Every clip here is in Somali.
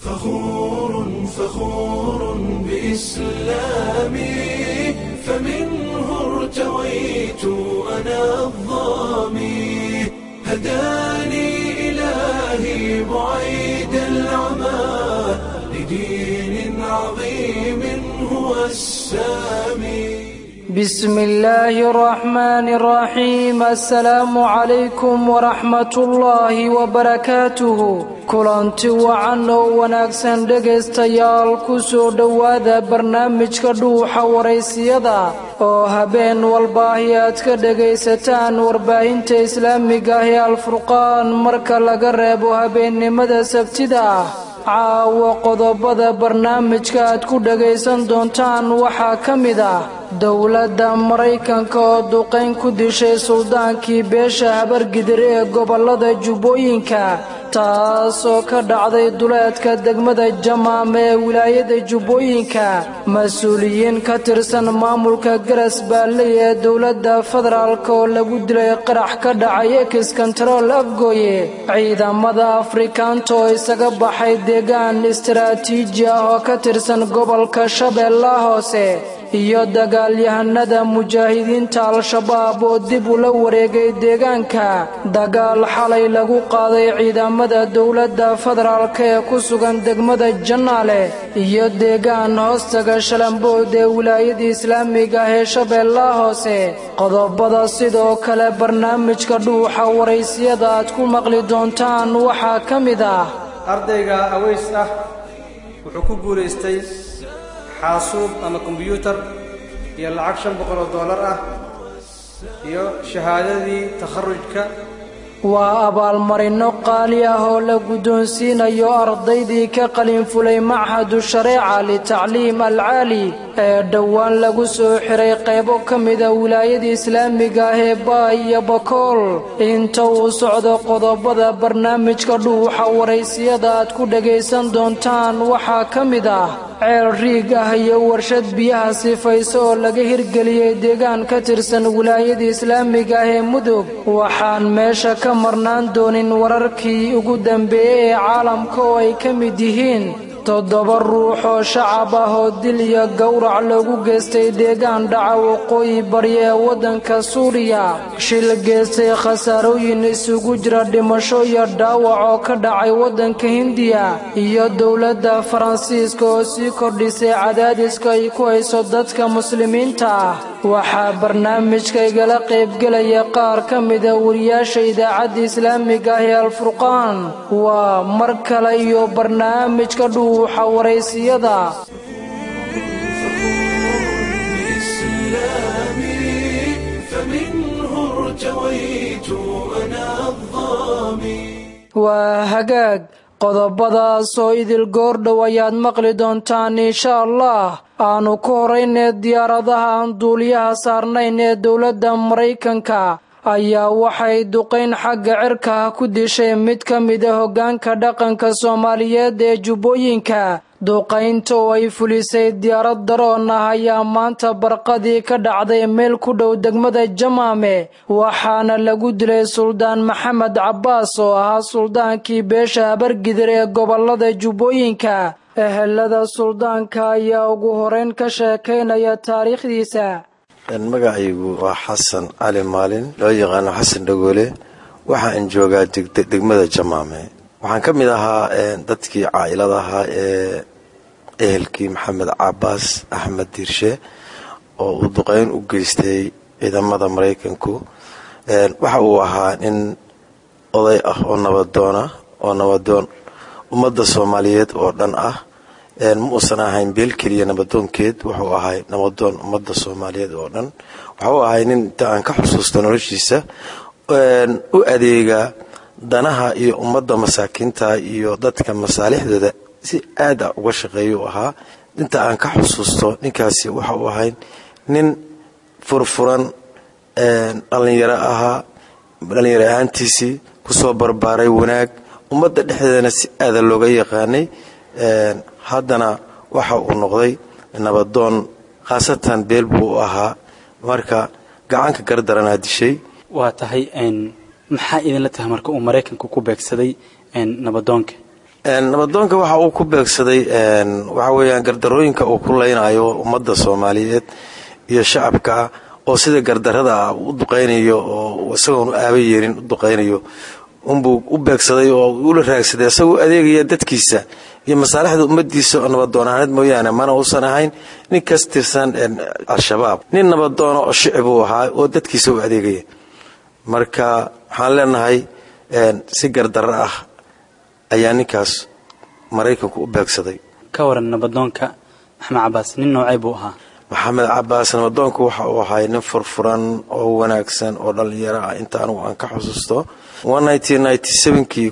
فخور فخور بإسلامي فمنه ارتويت أنا الظامي هداني إلهي بعيد العمى لدين عظيم هو السامي بسم الله الرحمن الرحيم السلام عليكم ورحمة الله وبركاته kulanti wacan oo wanaagsan dhegaystayaal ku soo dhowaada barnaamijka dhuuxa waraysiyada oo habeen walbaahi aad ka dhegaysataan warbaahinta islaamiga ah ee alfurqaan marka laga reebo habeennimada sabtida ah caawo qodobada barnaamijka aad ku dhagaysan doontaan waxaa ka mid ah dowladda maraykanka oo duqayn ku dishay suldaankii beesha habargidir ee gobollada jubbooyinka taasoo ka dhacday duleedka degmada jamaam ee wilaayada jubbooyinka mas-uuliyiin ka tirsan maamulka garas baalley ee dowladda federaalk oo lagu dilay qarax ka dhacay ekis kontarool afgooye ciidamada afrikaanta oo isaga baxay deegaan istaraatiiji ah oo ka tirsan gobolka shabeellaha hoose iyo dagaalyahanada mujaahidiinta al-shabaab oo dib ula wareegay deegaanka dagaal xalay lagu qaaday ciidamada dowladda federaalk ee ku sugan degmada jannaale iyo deegaan hoostaga shalambood ee wilaayada islaamiga ah ee shabeellaha hoose qodobada sidoo kale barnaamijka dhuuxa waraysiyada aad ku maqli doontaan waxaa ka mid ah ardayga aweys ah wuxuu ku guulaystay xaasuub ama kombyuutar iyo lacag shan boqol oo dollar ah iyo shahaadadii takharujka waa abaalmarinno qaali ah oo la guddoonsiinayo ardaydii ka qalinfulay machadu shareeca litacliim alcaali ee dhowaan lagu soo xiray qaybo ka mida wilaayada islaamiga ah ee baay iyo bakool inta uu socdo qodobada barnaamijka dhuuxa waraysiyada aad ku dhagaysan doontaan waxaa ka mid ah ceel riig ah iyo warshad biyaha sifayso oo laga hirgeliyey deegaan ka tirsan wilaayada islaamiga ah ee mudug waxaan meesha ka marnaan doonin wararkii ugu dambeeyey ee caalamka oo ay ka mid yihiin toddoba ruux oo shacab ah oo dil iyo gowrac loogu geystay deegaan dhaca waqooyi bari ee waddanka suuriya shil geystay khasaarooyin isugu jira dhimasho iyo dhaawac oo ka dhacay waddanka hindiya iyo dowladda faransiiska oo sii kordhisay cadaadiska ay ku hayso dadka muslimiinta ah waxaa barnaamijka igala qaybgelaya qaar ka mida wariyaasha idaacadda islaamiga ah ee alfurqaan waa mar kale iyo barnaamijka dhuuxa waraysiyada waa hagaag qodobadaas oo idil goordhow ayaad maqli doontaan insha allah aanu ku horaynee diyaaradaha aan duuliyaha saarnayn ee dowladda maraykanka ayaa waxay duqayn xagga cirka ah ku dishay mid ka mida hoggaanka dhaqanka soomaaliyeed ee jubbooyinka duqaynta oo ay fulisay diyaarad daroon ah ayaa maanta barqadii ka dhacday meel ku dhow degmada jamaame waxaana lagu dilay suldaan maxamed cabbaas oo ahaa suldaankii beesha habargidir ee gobollada jubbooyinka ehelada suldaanka ayaa ugu horeyn ka sheekaynaya taariikhdiisa magacaygu waa xasan cali maalin loo yaqaano xasan dhagoole waxaan joogaa degmada jamaame waxaan ka mid ahaa dadkii caailada ahaa ee ehelkii maxamed cabaas axmed diirshe oo uu duqeyn u geystay ciidamada maraykanku waxa uu ahaa nin oday ah oo nabadoona oo nabadoon ummadda soomaaliyeed oo dhan ah ma uusan ahayn beel keliya nabadoonkeed wuxuu ahay nabadoon ummadda soomaaliyeed oo dhan waxuu ahay nin inta aan ka xusuusto noloshiisa u adeega danaha iyo ummadda masaakiinta iyo dadka masaalixdooda si aad a uga shaqeeya u ahaa inta aan ka xusuusto ninkaasi waxa uu ahay nin furfuran dhallinyaro ahaa dhallinyaro ahaantiisii kusoo barbaaray wanaag ummadda dhexdeedana si aada looga yaqaanay haddana waxa uu noqday nabadoon khaasatan beel buu u ahaa marka gacanka gardaranaa dishay waa tahay maxaa idinla tahay marka uu maraykanku ku beegsaday nabadoonka nabadoonka waxa uu ku beegsaday waxa weeyaan gardarooyinka uu ku leynayo ummadda soomaaliyeed iyo shacabka oo sida gardarada ah u duqaynayo oo isagoon u aaba yeelin u duqaynayo unbuu u beegsaday oo ula raagsaday isagoo adeegaya dadkiisa iyo masaalixda ummadiisa oo nabadoonaaneed mooyaane mana uusan ahayn nin kas tirsan al-shabaab nin nabadoona oo shicib uu ahaa oo dadkiisa u adeegaya marka waxaan leenahay si gardaro ah ayaa ninkaas maraykanku u beegsaday ka waran nabadoonka maxamed cabaas nin noocay buu ahaa maxamed cabaas nabadoonku waxa uu ahay nin furfuran oo wanaagsan oo dhallinyaro ah inta anugu aan ka xusuusto kii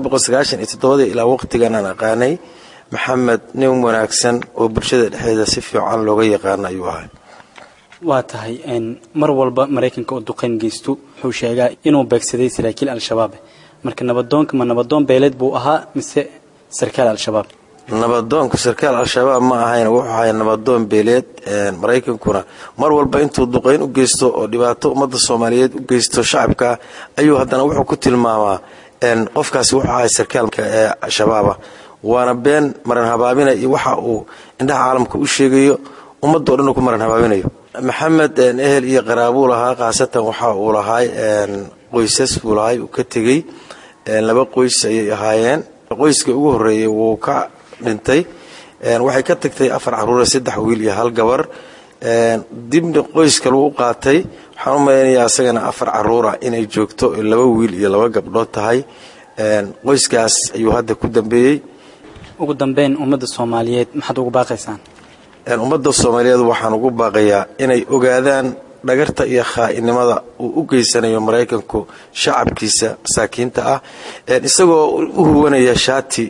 ilaa waqtigan aan aqaanay maxamed nin wanaagsan oo bulshada dhexdeeda si fiican looga yaqaano ayuu ahay waa tahay mar walba maraykanka oo duqayn geysto wuxuu sheegaa inuu beegsaday saraakiil al-shabaab marka nabadoonka ma nabadoon beeleed buu ahaa mise sarkaal al-shabaab nabadoonku sarkaal al-shabaab ma ahayn wuxuu ahay nabadoon beeleed maraykankuna mar walba intuu duqayn u geysto oo dhibaato ummadda soomaaliyeed u geysto shacabka ayuu haddana wuxuu ku tilmaamaa qofkaasi wuxuu ahay sarkaalka ee shabaaba waana been maran habaabina iyo waxa uu indhaha caalamka u sheegayo ummaddo dhan uu ku maran habaabinayo maxamed ehel iyo qaraabuu lahaa khaasatan waxa uu lahay qoysas buu lahay uu ka tegey laba qoys ayay ahaayeen qoyska ugu horeeyey wuu ka dhintay waxay ka tagtay afar caruure saddex wiil iyo hal gabar dibna qoys kaluu u qaatay waxaan u malaynayaa isagana afar caruura inay joogto laba wiil iyo laba gabdhood tahay qoyskaas ayuu hadda ku dambeeyey ugu dambeyn ummadda soomaaliyeed maxaad ugu baaqaysaan ummadda soomaaliyeed waxaan ugu baaqayaa inay ogaadaan dhagarta iyo khaa'inimada uu u geysanayo maraykanku shacabkiisa masaakiinta ah isagoo u huwanaya shaati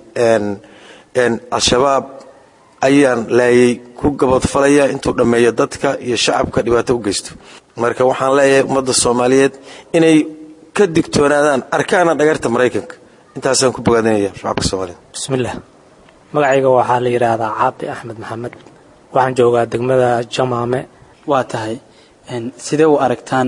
al-shabaab ayaan laayay ku gabadfalaya intuu dhammeeyo dadka iyo shacabka dhibaato u geysto marka waxaan leeyahay ummadda soomaaliyeed inay ka digtoonaadaan arkaana dhagarta maraykanka intaasaan ku bogaadinaya shacabka soomaaliyeed bismillaah magacayga waxaa la yidhaahdaa caabi axmed maxamed waxaan joogaa degmada jamaame waa tahay sidee u aragtaan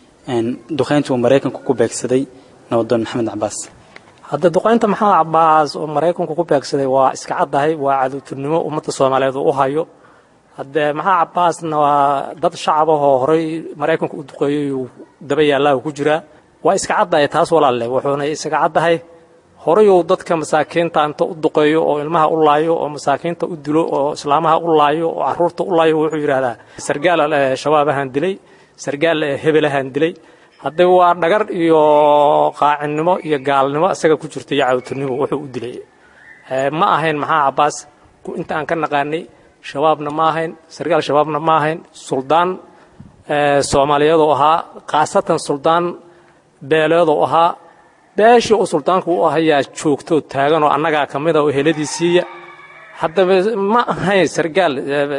duqaynta uu maraykanku ku beegsaday nabadoon maxamed cabaas hadda duqaynta maxamed cabaas oo maraykanku ku beegsaday waa iska caddahay waa cadowturnimo ummadda soomaaliyeed uu u hayo haddee maxamed cabaasna waa dad shacab ahoo horay maraykanku u duqeeyey uu daba yaallaa ku jiraa waa iska caddahay taas walaalle wuxuuna isaga caddahay horayuu dadka masaakiinta inta u duqeeyo oo ilmaha u laayo oo masaakiinta u dilo oo islaamaha u laayo oo caruurta u laayo wuxuu yidhaahdaa sargaal shabaabahaan dilay sargaal hebelahaan dilay haddee waa dhagar iyo qaacinnimo iyo gaalnimo isaga ku jirta iyo cadowturnimo wuxuu u dilay ma ahayn maxaa cabaas inta aan ka naqaanay shabaabna ma ahayn sargaal shabaabna ma ahayn suldaan soomaaliyeedoo ahaa khaasatan suldaan beeleedoo ahaa beeshii uu suldaanku u ahayaa joogtoo taaganoo annagaa ka mida oo heladiisiiya haddaba ma ahayn sargaal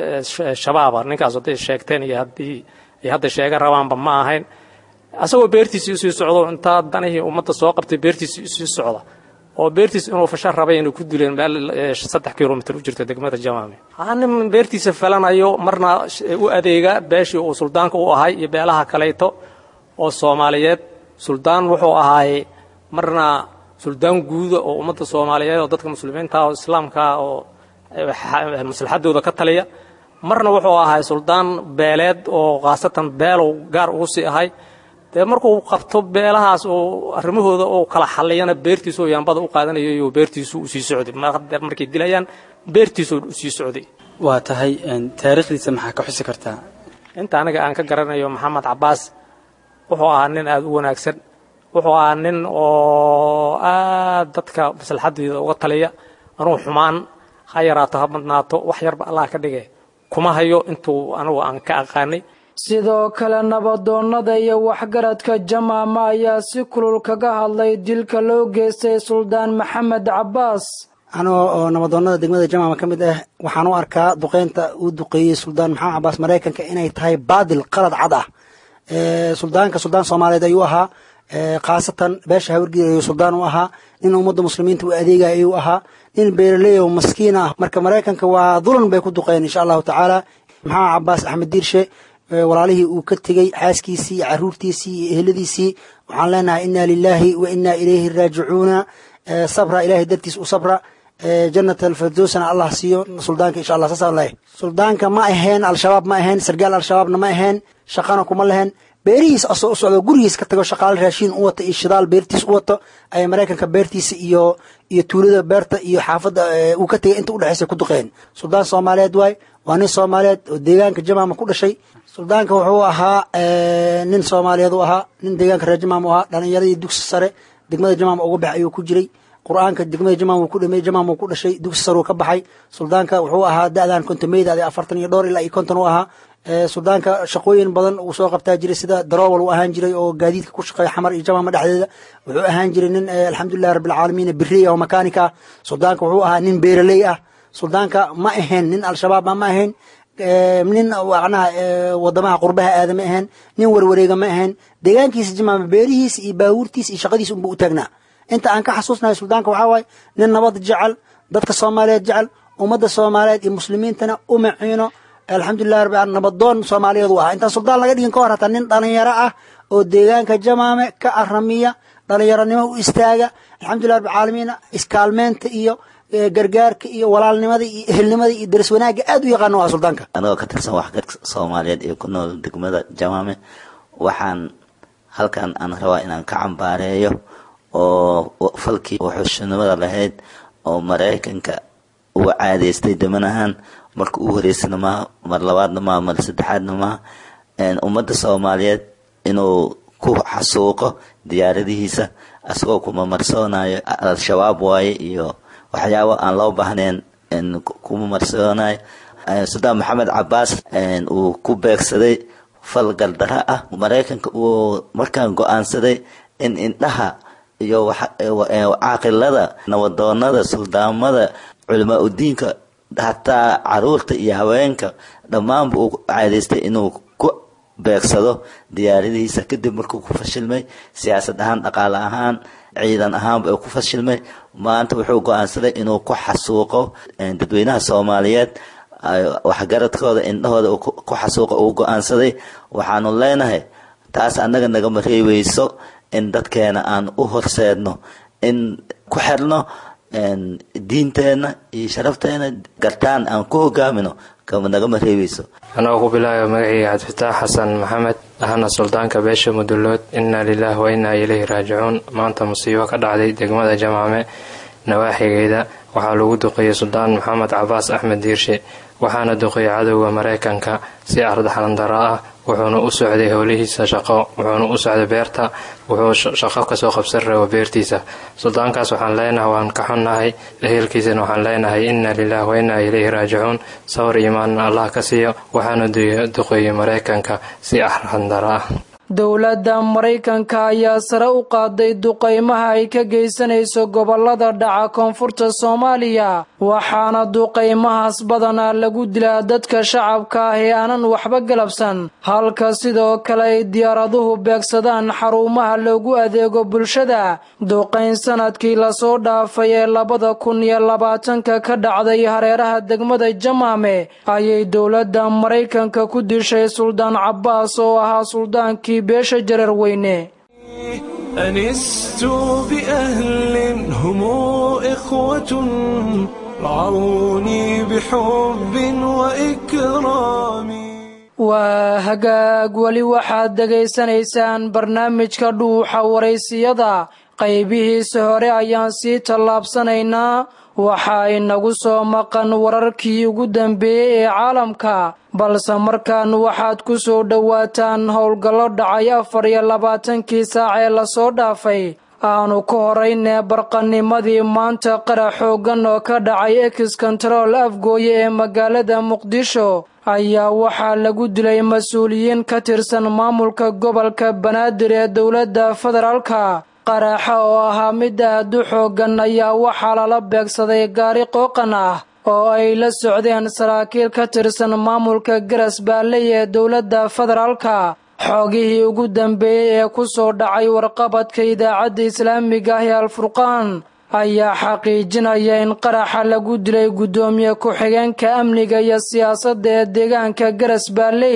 shabaaba ninkaas hadday sheegteen iyo haddii ay hadda sheega rabaanba ma ahayn asagoo beertiisii usii socdo intaa danihii ummadda soo qabtay beertiisii usii socda oo beertiis inuu fasha rabay inay ku dileen meel saddex kilomitr u jirta degmada jamaame nin beertiisa falanayo marna u adeega beeshii uu suldaanka u ahay iyo beelaha kalayto oo soomaaliyeed suldaan wuxuu ahaay marna suldaan guuda oo ummadda soomaaliyeed oo dadka muslimiinta oo islaamka oo maslaxadooda ka taliya marna wuxuu ahay suldaan beeleed oo khaasatan beelow gaar ugu sii ahay dee markuu qabto beelahaas oo arrimahooda oo kala xalliyana beertiisoo yaambada u qaadanayo iyo beertiisu usii socday markay dilayaan beertiisoo usii socday waa tahay taariikhdiisa maxaa ka xusi kartaa inta aniga aan ka garanayo maxamed cabaas wuxuu ahaa nin aada u wanaagsan wuxuu ahaa nin oo aad dadka maslaxadeeda uga taliya anuu xumaan ha yaraato ha badnaato wax yarba allah ka dhige kuma hayo intuu anugu aan ka aqaanay sidoo kale nabadoonnada iyo waxgaradka jamaama ayaa si kulul kaga hadlay dilka loo geystay suldaan maxamed cabaas anoo oo nabadoonnada degmada jamaama ka mid ah waxaan u arkaa duqeynta uu duqeeyey suldaan maxamed cabaas maraykanka inay tahay baadil qalad cad ah suldaanka suldaan soomaaliyeed ayuu ahaa khaasatan beesha hawargeed ayuu suldaan u ahaa nin ummadda muslimiinta u adeegaya ayuu ahaa nin beeraley oo maskiin ah marka maraykanka waa dulan bay ku duqeen insha allahu tacaala maxamed cabaas axmed diirshe walaalihii uu ka tegey xaaskiisii iyo caruurtiisii iyo eheladiisii waxaan leenahay inaa lilaahi wa inaa ilayhi raajicuuna sabra ilahay dartiis u sabra janat alfirdowsna allah siiyo suldaanka insha allah saasaan leeyahay suldaanka ma ahayn al-shabaab ma ahayn sargaal al-shabaabna ma ahayn shaqana kuma lahayn beerihiis asoo u socdo gurigiis ka tago shaqaale raashiin u wato iyo shidaal beertiis u wato ayay maraykanka beertiisa iyo iyo tuulada beerta iyo xaafadda uu ka tegay inta udhexaysa ku duqeen suldaan soomaaliyeed waay waa nin soomaaliyeed oo deegaanka jamaama ku dhashay suldaanka wuxuu ahaa nin soomaaliyeed u ahaa nin deegaanka reer jamaam u ahaa dhalinyaradii dugsi sare degmada jamaam uga bax ayuu ku jiray qur-aanka degmada jamaam uu ku dhamey jamaam uu ku dhashay dugsi sare uu ka baxay suldaanka wuxuu ahaa da-dan kontomeyda ade afartan iyo dhowr ilaa iyo konton u ahaa suldaanka shaqooyin badan uu soo qabtaa jiray sida darowal uu ahaan jiray oo gaadiidka ku shaqeeya xamar iyo jamaama dhexdeeda wuxuu ahaan jiray nin alxamdulilahi rabbilcaalamiin birey oo makaanika ah suldaanka wuxuu ahaa nin beeraley ah suldaanka ma ahayn nin al-shabaab ma ahayn nin macnaha wadamaha qurbaha aada ma ahayn nin warwareega ma ahayn deegaankiisa jamaama beerihiisa iyo baabuurtiisa iyo shaqadiisa unba u taagnaa inta aan ka xasuusnahay suldaanka waxaa waaye nin nabad jecel dadka soomaaliyeed jecel ummadda soomaaliyeed iyo muslimiintana u maciino alxamdulilah rabbi nabadoon soomaaliyeed u ahaa intaan suldaan laga dhigin ka hor hataa nin dhalinyaro ah oo deegaanka jamaame ka aramiya dhalinyaronimo u istaaga alxamdulilah rabbi caalamiin iskaalmeynta iyo gargaarka iyo walaalnimada iyo ehelnimada iyo daris wanaagga aad u yaqaano waa suldaanka anagoo ka tirsan waxgarka soomaaliyeed ee ku nool degmada jamaame waxaan halkan aan rabaa inaan ka cambaareeyo oo falkii wuxuushnimada lahayd oo maraykanka uu caadeystay daman ahaan marka uu horeysana maaha mar labaadna maaha mar saddexaadna maaha ummadda soomaaliyeed inuu ku xasuuqo diyaaradihiisa asagoo kumamarsoonayo al-shabaab waaye iyo waxyaabo aan loo baahnayn kuma marsoonayo suldaan maxamed cabaas uu ku beegsaday fal galdara ah maraykanka uu markaan go-aansaday in indhaha iyo caaqilada nabadoonada suldaamada culamaa udiinka hataa caruurta iyo haweenka dhammaanba uu caadeystay inuu ku beegsado diyaaradihiisa kadib markuu ku fashilmay siyaasad ahaan dhaqaale ahaan ciidan ahaanba uu ku fashilmay maanta wuxuu go-aansaday inuu ku xasuuqo dadweynaha soomaaliyeed waxgaradkooda indhahooda ku xasuuqo uu go-aansaday waxaanu leenahay taas annaga nagama reebeyso in dadkeena aan u horseedno in ku xirno diinteenna iyo sharafteena gartaan aan ku hogaamino nagama reebeyso anagoo ku bilaabaya magacii cabdifitaax xasan maxamed ahana suldaanka beesha mudullood inna lilaah wa innaa ilayhi raajicuun maanta musiibo ka dhacday degmada jamaame nawaaxigeeda waxaa lagu duqeeyey suldaan maxamed cabaas axmed diirshe waxaana duqeeyey cadowga maraykanka si ardaxlandara ah wuxuuna u socday howlihiisa shaqo wuxuuna u socday beerta wuxuu shaqo kasoo qabsan rabo beertiisa suldaankaas waxaan leenahay waan ka xunnahay ehelkiisana waxaan leenahay inna lilah wa innaa ilayhi raajicuun sawir iimaanna allah ka siiyo waxaana duqeeyey maraykanka si arxandara ah dowladda maraykanka ayaa sare u qaaday duqaymaha ay ka geysanayso gobolada dhaca koonfurta soomaaliya waxaana duqaymahaas badanaa lagu dilaa dadka shacabka ah ee aanan waxba galabsan halka sidoo kale ay diyaaraduhu beegsadaan xarumaha loogu adeego bulshada duqayn sanadkii lasoo dhaafay ee labada kun iyo labaatanka ka dhacday hareeraha degmada jamaame ayay dowladda maraykanka ku dishay suldaan cabaas oo ahaa suldaankii beesha jarar weyne أنست بأهل هم إخوة رعوني بحب وإكرام waa hagaag weli waxaad dhegaysanaysaan barnaamijka dhuuxa waraysiyada qaybihiisa hore ayaan sii tallaabsanaynaa waxaa inagu soo maqan wararkii ugu dambeeyey ee caalamka balse markaan waxaad ku soo dhowaataan howlgallo dhacay afar iyo labaatankii saac ee lasoo dhaafay aanu ka horaynee barqanimadii maanta qarax xooggan oo ka dhacay ex kontarool afgooye ee magaalada muqdisho ayaa waxaa lagu dilay mas-uuliyiin ka tirsan maamulka gobolka banaadir ee dowladda federaalka qaraxa oo ahaa mid aad u xooggan ayaa waxaa lala beegsaday gaari qooqan ah oo ay la socdeen saraakiil ka tirsan maamulka garas baalley ee dowladda federaalka xoogihii ugu dambeeyey ee ku soo dhacay warqabadka idaacadda islaamiga ah ee alfurqaan ayaa xaqiijinaya in qaraxa lagu dilay guddoomiye ku-xigeenka amniga iyo siyaasadda ee deegaanka garas baalley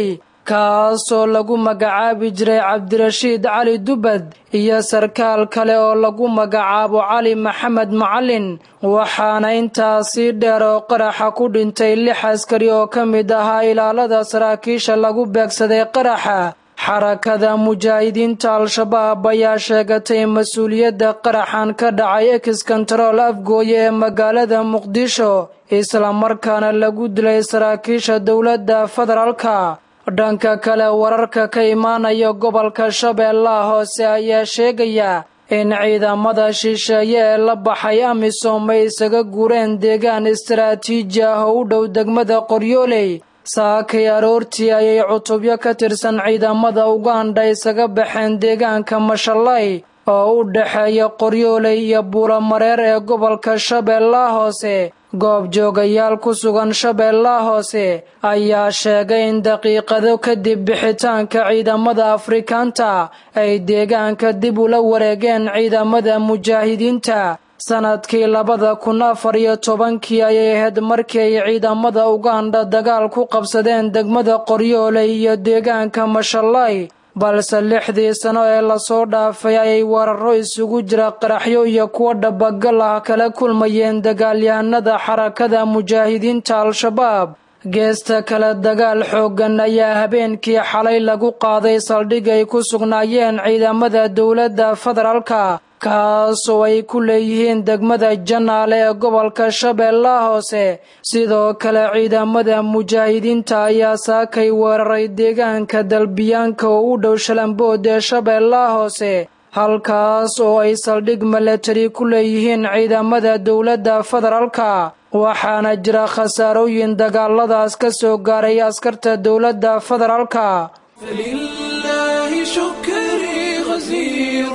kaasoo lagu magacaabi jiray cabdirashiid cali dubad iyo sarkaal kale oo lagu magacaabo cali maxamed macalin waxaana intaasii dheer oo qaraxa ku dhintay lix askari oo ka mid ahaa ilaalada saraakiisha lagu beegsaday qaraxa xarakada mujaahidiinta al-shabaab ayaa sheegatay mas-uuliyadda qaraxan ka dhacay ex kontarool afgooye ee magaalada muqdisho islamarkaana lagu dilay saraakiisha dowladda federaalka dhanka kale wararka ka imaanaya gobolka shabeellaha hoose ayaa sheegaya in ciidamada shisheeye ee la baxay amisom ay isaga guureen deegaan istaraatiiji ah oo u dhow degmada qoryooley saakay aroortii ayay cutubyo ka tirsan ciidamada uganda isaga baxeen deegaanka mashallay oo u dhexeeya qoryooley iyo buulamareer ee gobolka shabeellaha hoose goobjoogayaal ku sugan shabeellaha hoose ayaa sheegay in daqiiqado kadib bixitaanka ciidamada afrikaanta ay deegaanka dib ula wareegeen ciidamada mujaahidiinta sanadkii labada kun afar iyo tobankii ayay ahayd markii ay ciidamada uganda dagaal ku qabsadeen degmada qoryooley iyo deegaanka mashallay balse lixdii sano ee lasoo dhaafay ayay weeraro isugu jira qaraxyo iyo kuwo dhabagal ah kala kulmayeen dagaalyahanada xarakada mujaahidiinta al-shabaab geesta kale dagaal xooggan ayaa habeenkii xalay lagu qaaday saldhig ay ku sugnaayeen ciidamada dowladda federaalka kaasoo ay ku leeyihiin degmada janaale ee gobolka shabeellaha hoose sidoo kale ciidamada mujaahidiinta ayaa saakay weeraray deegaanka dalbiyaanka oo u dhow shalambood ee shabeellaha hoose halkaas oo ay saldhig milatari ku leeyihiin ciidamada dowladda federaalka waxaana jira khasaarooyin dagaaladaas ka soo gaaray askarta dowladda federaalka فلله شكري غزير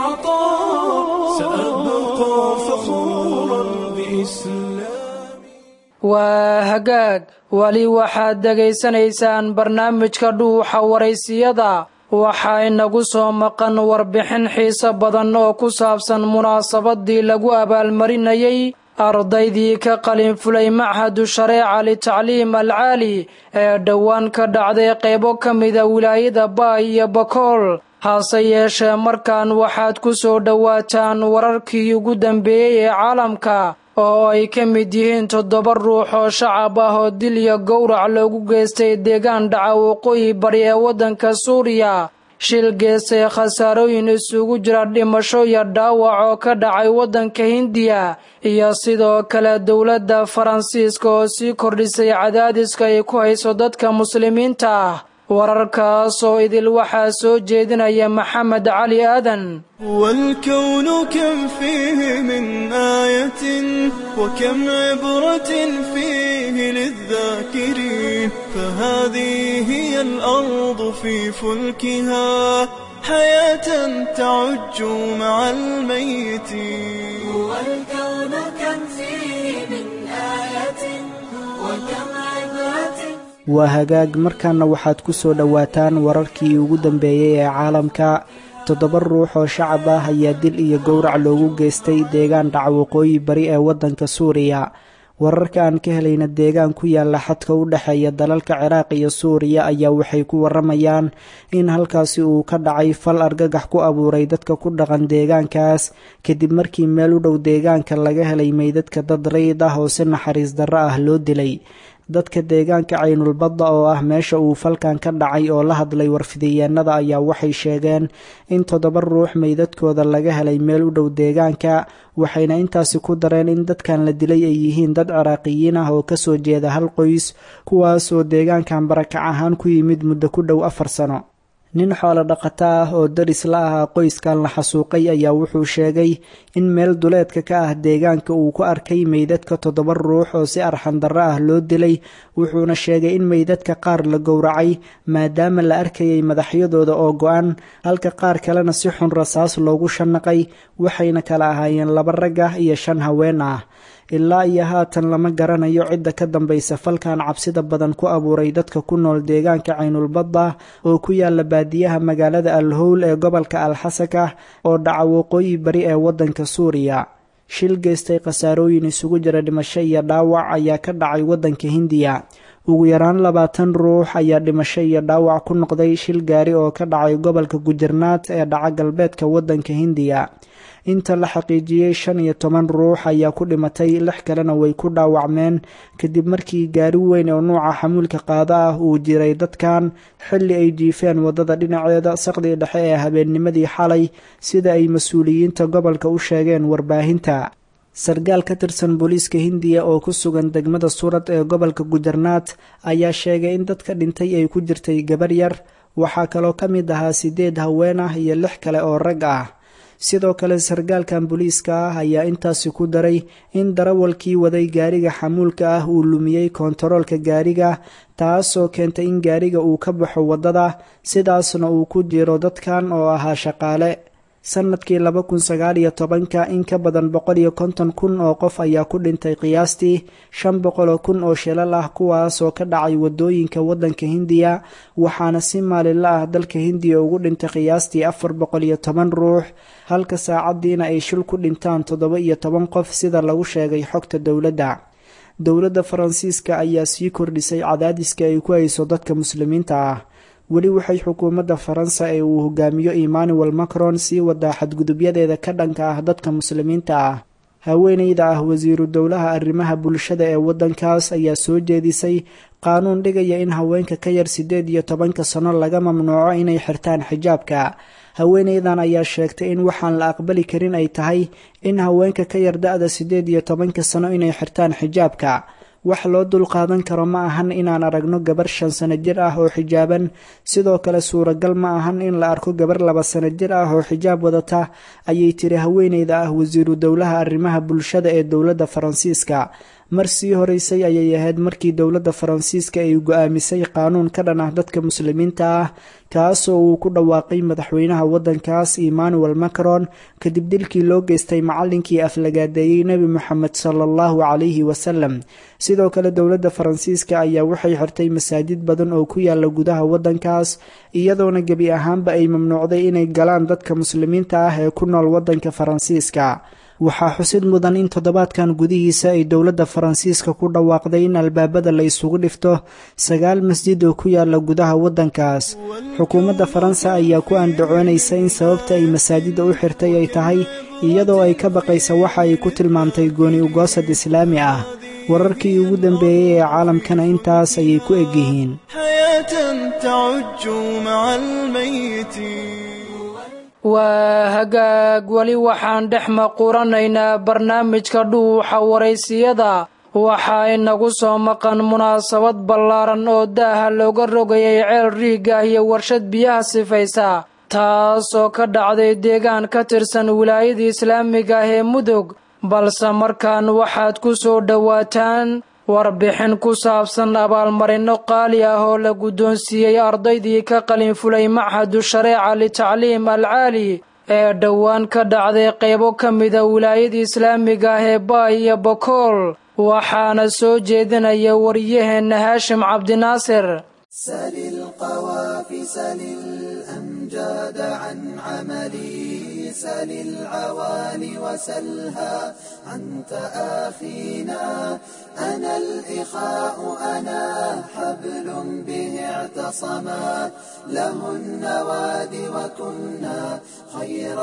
العطاء سأبقى فخورا بإسلامي waa hagaag weli waxaad dhegaysanaysaan barnaamijka dhuuxa waraysiyada waxaa inagu soo maqan warbixin xiise badan oo ku saabsan munaasabadii lagu abaalmarinayay ardaydii ka qalinfulay machadu shareeca litacliim alcaali ee dhowaan ka dhacday qaybo ka mida wilaayada baay iyo bakool hase yeeshee markaan waxaad ku soo dhowaataan wararkii ugu dambeeyey ee caalamka oo ay ka mid yihiin toddoba ruux oo shacab ah oo dil iyo gowrac loogu geystay deegaan dhaca waqooyi bari ee waddanka suuriya shil geestay khasaarooyin isugu jira dhimasho iyo dhaawac oo ka dhacay waddanka hindiya iyo sidoo kale dowladda faransiiska oo sii kordhisay cadaadiska ay ku hayso dadka muslimiinta ah wararkaas oo idil waxaa soo jeedinaya maxamed cali aadan والكون كم فيه من آية وكم عبرة فيه للذاكرين فهذه هي الأرض في فلكها حياة تعج مع الميتين والكون كم فيه من آية وكم عبرة waa hagaag markaana waxaad ku soo dhowaataan wararkii ugu dambeeyey ee caalamka toddoba ruux oo shacab ah ayaa dil iyo gowrac loogu geystay deegaan dhaca waqooyi bari ee waddanka suuriya wararka aan ka helayna deegaan ku yaala xadka u dhexeeya dalalka ciraaq iyo suuriya ayaa waxay ku waramayaan in halkaasi uu ka dhacay fal argagax ku abuuray dadka ku dhaqan deegaankaas kadib markii meel u dhow deegaanka laga helay meydadka dad rayid ah oo si naxariis darro ah loo dilay dadka deegaanka caynulbadda oo ah meesha uu falkan ka dhacay oo la hadlay warfidiyeenada ayaa waxay sheegeen in toddoba ruux meydadkooda laga helay meel u dhow deegaanka waxayna intaasi ku dareen in dadkan la dilay ay yihiin dad ciraaqiyiin ah oo kasoo jeeda hal qoys kuwaas oo deegaankan barakac ahaan ku yimid muddo ku dhow afar sano nin xoolo dhaqato ah oo daris la ahaa qoyskan la xasuuqay ayaa wuxuu sheegay in meel duleedka ka ah deegaanka uu ku arkay meydadka toddoba ruux oo si arxandarro ah loo dilay wuxuuna sheegay in meydadka qaar la gowracay maadaama la arkayay madaxyadooda oo go-an halka qaar kalena si xun rasaas loogu shanaqay waxayna kala ahaayeen laba rag ah iyo shan haween ah ilaa iyo haatan lama garanayo cidda ka dambaysa falkan cabsida badan ku abuuray dadka ku nool deegaanka caynulbadda oo ku yaala baadiyaha magaalada al howl ee gobolka alxasaka oo dhaca waqooyi bari ee waddanka suuriya shil geystay khasaarooyin isugu jira dhimasho iyo dhaawac ayaa ka dhacay waddanka hindiya ugu yaraan labaatan ruux ayaa dhimasho iyo dhaawac ku noqday shil gaari oo ka dhacay gobolka gujarnaat ee dhaca galbeedka waddanka hindiya inta la xaqiijiyey shan iyo toban ruux ayaa ku dhimatay lix kalena way ku dhaawacmeen kadib markii gaari weyn oo nuuca xamuulka qaada ah uu jiray dadkan xilli ay jiifeen waddada dhinaceeda saqdii dhexe ee habeennimadii xalay sida ay mas-uuliyiinta gobolka u sheegeen warbaahinta sarkaal ka tirsan booliiska hindiya oo ku sugan degmada suurad ee gobolka gujarnaat ayaa sheegay in dadka dhintay ay ku jirtay gabar yar waxaa kaloo ka mid ahaa sideed haween ah iyo lix kale oo rag ah sidoo kale sarkaalkan booliiska ah ayaa intaasi ku daray in darawalkii waday gaariga xamuulka ah uu lumiyey koontaroolka gaariga taasoo keentay in gaariga uu ka baxo waddada sidaasna uu ku jiro dadkan oo ahaa shaqaale sanadkii laba kun sagaal iyo tobanka in ka badan boqol iyo konton kun oo qof ayaa ku dhintay qiyaastii shan boqol oo kun oo shilal ah kuwaasoo ka dhacay waddooyinka waddanka hindiya waxaana si maalinla ah dalka hindiya ugu dhintay qiyaastii afar boqol iyo toban ruux halka saacaddiina ay shil ku dhintaan toddoba iyo toban qof sida lagu sheegay xogta dowladda dowladda faransiiska ayaa sii kordhisay cadaadiska ay ku hayso dadka muslimiinta ah weli waxay xukuumadda faransa ee uu hogaamiyo emmanuel macron sii wadaa xadgudubyadeeda ka dhanka ah dadka muslimiinta ah haweeneyda ah wasiiru dowlaha arrimaha bulshada ee waddankaas ayaa soo jeedisay qaanuun dhigaya in haweenka ka yar siddeed iyo tobanka sano laga mamnuuco inay xirtaan xijaabka haweeneydan ayaa sheegtay in waxaan la aqbali karin ay tahay in haweenka ka yar da-da siddeed iyo tobanka sano inay xirtaan xijaabka wax loo dul qaadan karo ma ahan inaan aragno gabar shan sano jir ah oo xijaaban sidoo kale suuragal ma ahan in la arko gabar laba sano jir ah oo xijaab wadata ayay tiri haweeneyda ah wasiiru dowlaha arrimaha bulshada ee dowladda faransiiska mar sii horeysay ayay ahayd markii dowladda faransiiska ay go-aamisay qaanuun ka dhan ah dadka muslimiinta ah kaasoo uu ku dhawaaqay madaxweynaha waddankaas emmanuel macron kadib dilkii loo geystay macallinkii aflagaadeeyey nebi moxamed sala allahu calayhi wasalam sidoo kale dowladda faransiiska ayaa waxay xirtay masaajid badan oo ku yaala gudaha waddankaas iyadoona gebi ahaanba ay mamnuucday inay galaan dadka muslimiinta ah ee ku nool waddanka faransiiska waxaa xusid mudan in toddobaadkan gudihiisa ay dowladda faransiiska ku dhawaaqday in albaabada la isugu dhifto sagaal masjid oo ku yaala gudaha waddankaas xukuumadda faransa ayaa ku andacoonaysa in sababta ay masaajidda u xirtay ay tahay iyadoo ay ka baqaysa waxa ay ku tilmaamtay gooni ugoosad islaami ah wararkii ugu dambeeyey ee caalamkana intaas ayay ku egyihiin waa hagaag weli waxaan dhex maquuranaynaa barnaamijka dhuuxa waraysiyada waxaa inagu soo maqan munaasabad ballaaran oo daaha looga rogayay ceel riigah iyo warshad biyaha sifaysa taas oo ka dhacday deegaan ka tirsan wilaayada islaamiga ah ee mudug balse markaan waxaad ku soo dhowaataan warbixin ku saabsan abaalmarinno qaali ah oo la guddoonsiiyey ardaydii ka qalinfulay machadu shareeca litacliim alcaali ee dhowaan ka dhacday qaybo ka mida wilaayada islaamiga ah ee baay iyo bokool waxaana soo jeedinaya waryaheenna haashim cabdinaasir سل القوافي سل الأمجاد عن عملي سل العوالي وسلها أنت آخينا أنا الإخاء أنا حبل به اعتصما له النواد وكنا خير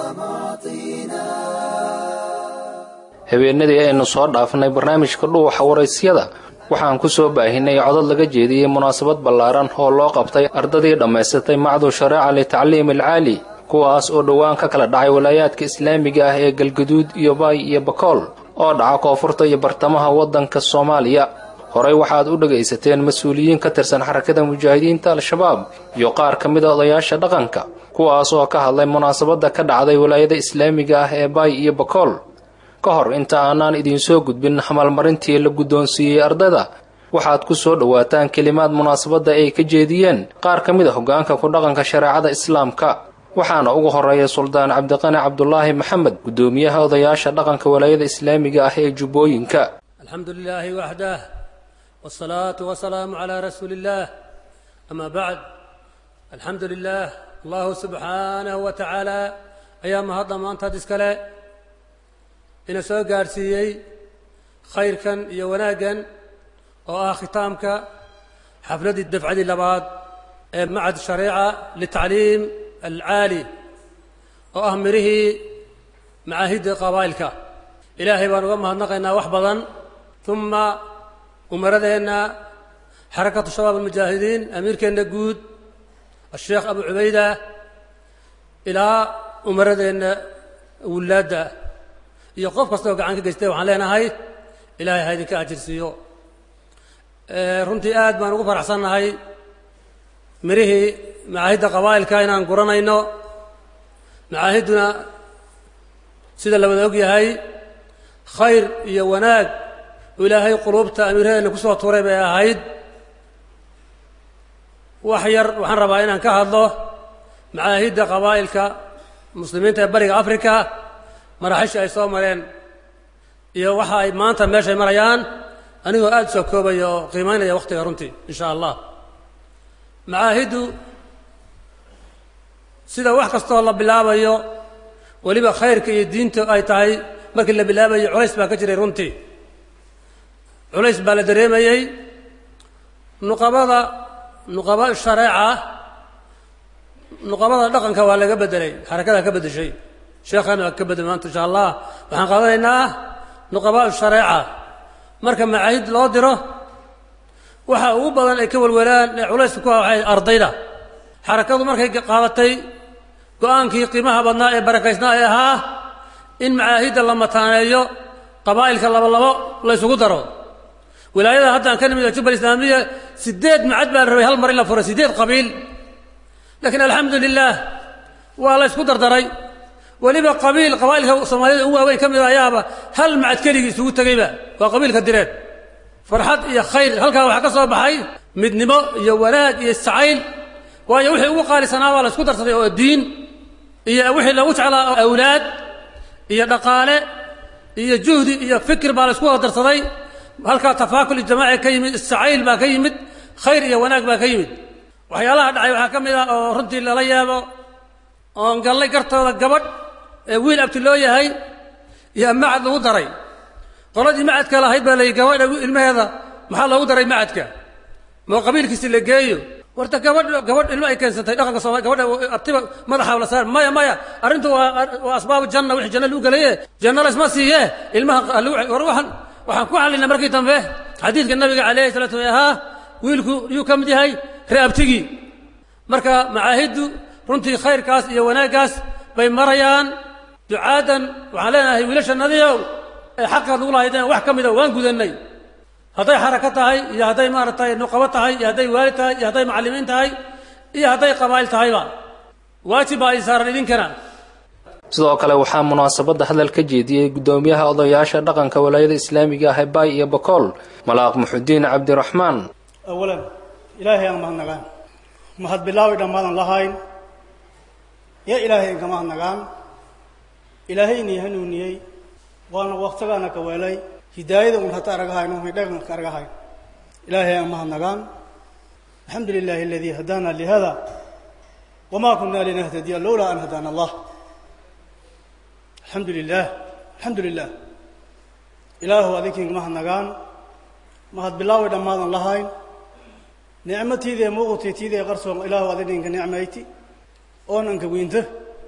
معطينا habeenadii aynu soo dhaafnay barnaamijka dhuuxa waraysyada waxaan ku soo baahinay codod laga jeediyey munaasabad ballaaran oo loo qabtay ardadii dhammaysatay macdu shareeca litacliim alcaali kuwaas oo dhowaan ka kala dhacay walaayaadka islaamiga ah ee galgaduud iyo baay iyo bakool oo dhaca koonfurta iyo bartamaha waddanka soomaaliya horey waxaad u dhegaysateen mas-uuliyiin ka tirsan xarakada mujaahidiinta al-shabaab iyo qaar ka mid a odayaasha dhaqanka kuwaas oo ka hadlay munaasabadda ka dhacday walaayada islaamiga ah ee baay iyo bakool ka hor inta aanaan idiinsoo gudbin hamaalmarintii la guddoonsiiyey ardayda waxaad ku soo dhowaataan kelimaad munaasabadda ay ka jeediyeen qaar ka mid a hoggaanka ku dhaqanka shareecada islaamka waxaana ugu horeeya suldaan cabdiqani cabdulaahi maxamed guddoomiyaha odayaasha dhaqanka walaayada islaamiga ah ee jubbooyinka alxamdu lilaahi waxdah wsalaatu wasalaamu calaa rasuuli illaah amaa bacd alxamdu lilaah allahu subxaanahu wa tacaala ayaa mahadda maantaad iskale ina soo gaadhsiiyey khayrkan iyo wanaaggan oo ah khitaamka xafladdii dafcadii labaad ee macad shariica litacliim alcaali oo ah mirihii macaahidda qabaa'ilka ilaahay baan uga mahadnaqaynaa wax badan uma umaradeenna xarakatu shabaab almujaahidiin amiirkeenna guud asheekh abu cubayda ilaa umaradeenna wullaadda iyo qof kasta oo gacan ka geystay waxaan leenahay ilaahay ha idinka ajirsiiyo runtii aad baan ugu faraxsannahay mirihii macaahidda qabaa'ilka inaan guranayno macaahidduna sida la wada og yahay khayr iyo wanaag oo ilaahay quluubta amiiraheenna ku soo tuuray bay ahayd wax yar waxaan rabaa inaan ka hadlo macaahidda qabaa'ilka muslimiinta ee bariga africa maraaxiisha ay soo mareen iyo waxa ay maanta meeshay marayaan anigoo aada u soo koobaya oo qiimaynaya wakhtiga runtii in sha allah macaahiddu sida wax kastoo la bilaabayo weliba khayrka iyo diinta ay tahay markii la bilaabayo culays baa ka jiray runtii culays baa la dareemayey nuqabada nuqaba shareeca nuqabada dhaqanka waa laga bedelay xarakadaa ka beddeshay sheekhaana waa ka bedelay maanta insha allah waxaan qaadanaynaa nuqaba shareeca marka macaahid loo diro waxa ugu badan ay ka welwelaan ee culayska ku ah waxay ardayda xarakadu markay qaadatay go-aankii qiimaha badnaa ee barakaysnaa ee ahaa in macaahidda la mataaneeyo qabaa'ilka labo labo la ysugu daro wilaayada haddaan ka nimid jubal islaamiya sideed macad baa la rabay hal mar in la furo sideed qabiil laakiin alxamdu lilah waa la ysku dardaray weliba qabiil qabaa'ilka soomaaliyada ugu waaweyn ka mid a ayaaba hal macad keligii isugu tegeyba waa qabiilka direed farxad iyo khayr halkaa waxaa ka soo baxay midnimo iyo wanaag iyo isjacayl waayo wixii ugu qaalisanaa waa la ysku darsaday oo diin iyo wixii lagu jeclaa awlaad iyo dhaqaale iyo juhdi iyo fikir baa la ysku wada darsaday halkaa tafaakul ijtimaaci ka yimid isjacayl baa ka yimid khayr iyo wanaag baa ka yimid waxyaalaha dhacay waxaa ka mid ah oo runtii lala yaabo oon gallay gartooda gabadh ee wiil abti loo yahay iyo macad lagu daray qoladii macadka lahayd baa layihi gabadha ilmaheeda maxaa loogu daray macadka moo qabiilkiisi la geeyo warta gabadh gabadh ilmo ay keensantay dhaqanka soomali gabadha abtiba madaxa la saar maya maya arrintu waa waa asbaabu janna wixii janna lagu gelaye janna laysma siiye ilmaha war waxaan waxaan ku xallinay markii dambe xadiidka nabiga calayhi salatu wa ahaa wiilku yuu ka mid yahay reabtigii marka macaahiddu runtii khayrkaas iyo wanaaggaas bay marayaan ducaadan waxaan leenahay wiilashannadiiow ee xaqaad nugu lahaydeen wax ka mida waan gudannay hadday xarako tahay iyo hadday maaragtay nuqabo tahay iyo hadday waalid tahay iyo hadday macallimiin tahay iyo hadday qabaa'il tahayba waajib baa ay saaran idinkana sidoo kale waxaa munaasabadda hadal ka jeediyey guddoomiyaha odayaasha dhaqanka walaayada islaamiga ah ee baay iyo bakool malaaq muxudiin cabdiraxmaan awalan ilaahay aan mahadnagaan mahad bilaawi dhammaadan lahayn ya ilaahay inka mahadnagaan ilaahay inii hanuuniyey waana waktagaana ka weelay hidaayada un hata aragahayno hidhagan ka aragahayn ilaahay aan mahadnagaan alxamdu lilahi aladii hadaana lihada wama kuna linahtadiya lowlaa an hadaana allah alxamdu lilah alxamdu lilah ilaahu adinkiinka mahadnagaan mahad bilaawi dhammaadan lahayn nicmatiidee muuqutay tiidee qarsoon ilaahu adinka nicmayti oonanka weynta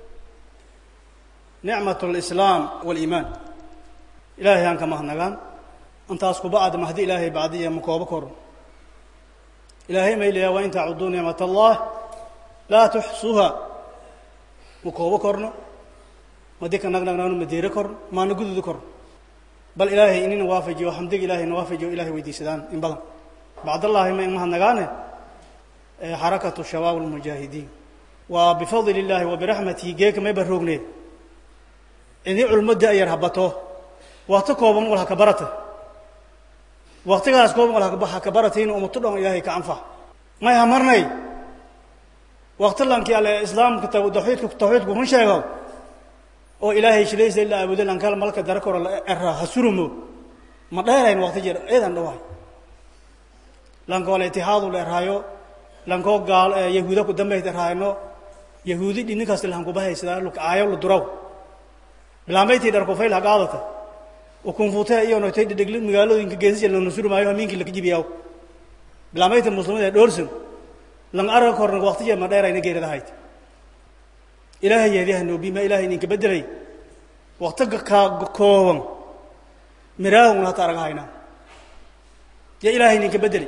nicmat lislaam waliimaan ilaahay aan ka mahadnagaan intaas kubacda mahdi ilaahay bacdiya ma koobo koro ilaahay maylayaa waa in tacuduu nicmat allah laa tuxsuha ma koobo korno ma dika nagnagnaano ma deero korno maana gududu korno bal ilaahay inina waafajiyo xamdiga ilaahay na waafajiyo ilahay weydiisadaan in badan bacdallaahi ma in mahadnagaane xarakatu shabaab almujaahidiin waa bifadli illaahi wa biraxmatihi geeka may baroogneed idii culmadda ayar habato wakti kooban wal haka barata waktigaas kooban wal haka baratayn umatu dhan ilaahay ka anfac may hamarnay wakti lankii alle islaamka tawxiidka tawxiidku kun sheego oo ilaahay shilaysa ilaa abudo lankal malka dara koro la era ha surumo ma dheerayn wakti jir ciidan dhawaay lankoo la itihaadu la erhaayo lankoo gaal yahuuda ku dambayt erhaayno yahuudi dhininkaas lahankubahaysadaa lukaayo la duraw bilaambaytii dharkufayl hagaadata ukunfutee iyo noytay dhedhegli magaalooyinka geesisya lana surmaayo hamiinkii laka jibiyaw bilaamayta muslimada ee dhoorsan lang arga korna waqtiya ma dheerayna geerida hayd ilaahay yeediyaha noobima ilaahay ninka bedelay waqtiga kaa kooban miraahun hata araga haynaa ya ilaahay ninka bedelay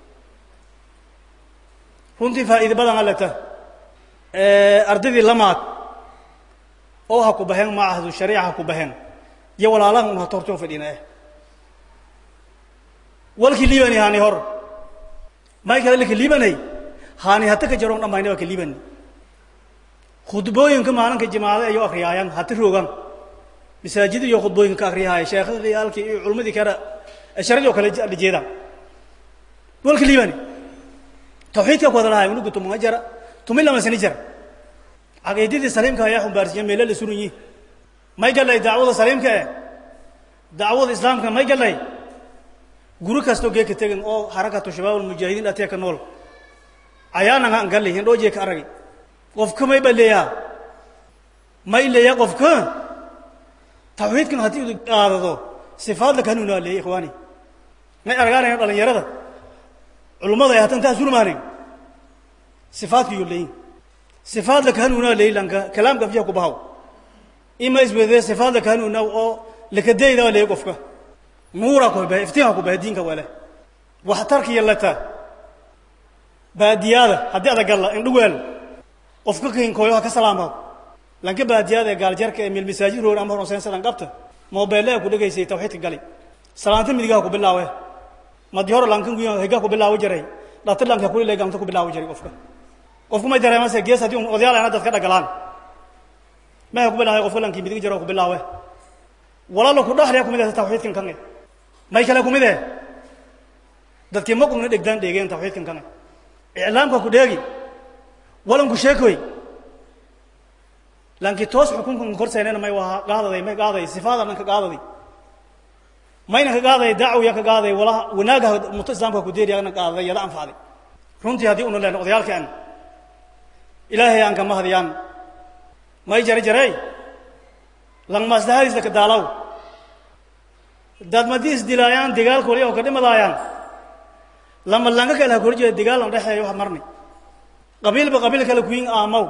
runtii faa'iide badan aleta ardaydii lamaad oo ha ku baheen maahadu shariica ha ku baheen iyo walaalahan un hata hortoo fadhiina eh walkii liibani haani hor may kale laka liibanay haani hata ka jaroon dhammayna waa ka liibani khudbooyinka maalinka jimaacada ayo akriyaayaan hata roogan masaajid iyo khudbooyinka ka akriyahaaya sheekhadii halkii iyo culmadii kale sharadii oo kale la jeedaan walka liibani tawxiidka ku hadalahay unugu tumunga jara tumi lama sani jara caqiidadii saliimka ayaa xumbaarsiiya meelo la suran yihi may galay dacwada saliimka eh dacwada islaamka may galay guri kastoo geeka tegan oo harakatu shabaab almujaahidiin atee ka nool ayaana aan galay hindhoo jeeka aragay qofka may ba leeyaa may leeyaa qofka tawxiidkan haddii u qaadado sifaadla kanuunaa leeyay ikhwaani may argaanaya dhalinyarada culummada ay hatan taa surmaanin sifaadka iyo leeyin sifaadla kanuunaa leey lanka kalaamka afyaha ku bahaw ima iswedee sifaadla kanuunaa oo lakadeydaa leeyay qofka nuuraa ku bahay iftiinka ku bahay diinka wale waxtarka yallata baadiyaada haddii adagalla indhuweel qofka kinkooyo ha ka salaamaw lanka baadiyaada ee gaaljarka ee milmasaajid roor ama horonsayn sadan qabta moobeelle ku dhegaysay tawxiidka gali salaanta midigaha ku bilaawe madi hore lankan guya higaa ku bilaawo jiray dhati lanka kulile gamta ku bilaawo jiray qofka qofku may dareemase gees haddii odayaal ana dadka dhagalaan maha ku bilaaway qofka lankii midig jiro ku bilaawe walaalo ku dhaxliya kumid ah tawxiidkan kan may kale kumid eh dadkii maqugna dhegdaan dheegeen tawxiidkan kan iclaamka ku dheegi walanku sheekoy lankii toos xukunkan korsaynena may waa qaadaday may qaaday sifaada dhan ka qaadaday mayna ka qaaday dacwiya ka qaaday wala wanaagaha muto islaamka ku deeriyaana qaaday yada anfacday runtii haddii una leen odayaalkaan ilaahay aan kama hadiyaan may jare jarey lang maslahadiisla ka daalaw dad madii isdilaayaan dagaal koliya oo ka dhimadaayaan lama langa kale ha korjeeda dagaal lan dhexeeyo ha marni qabiilba qabiil kale kuyin aamaw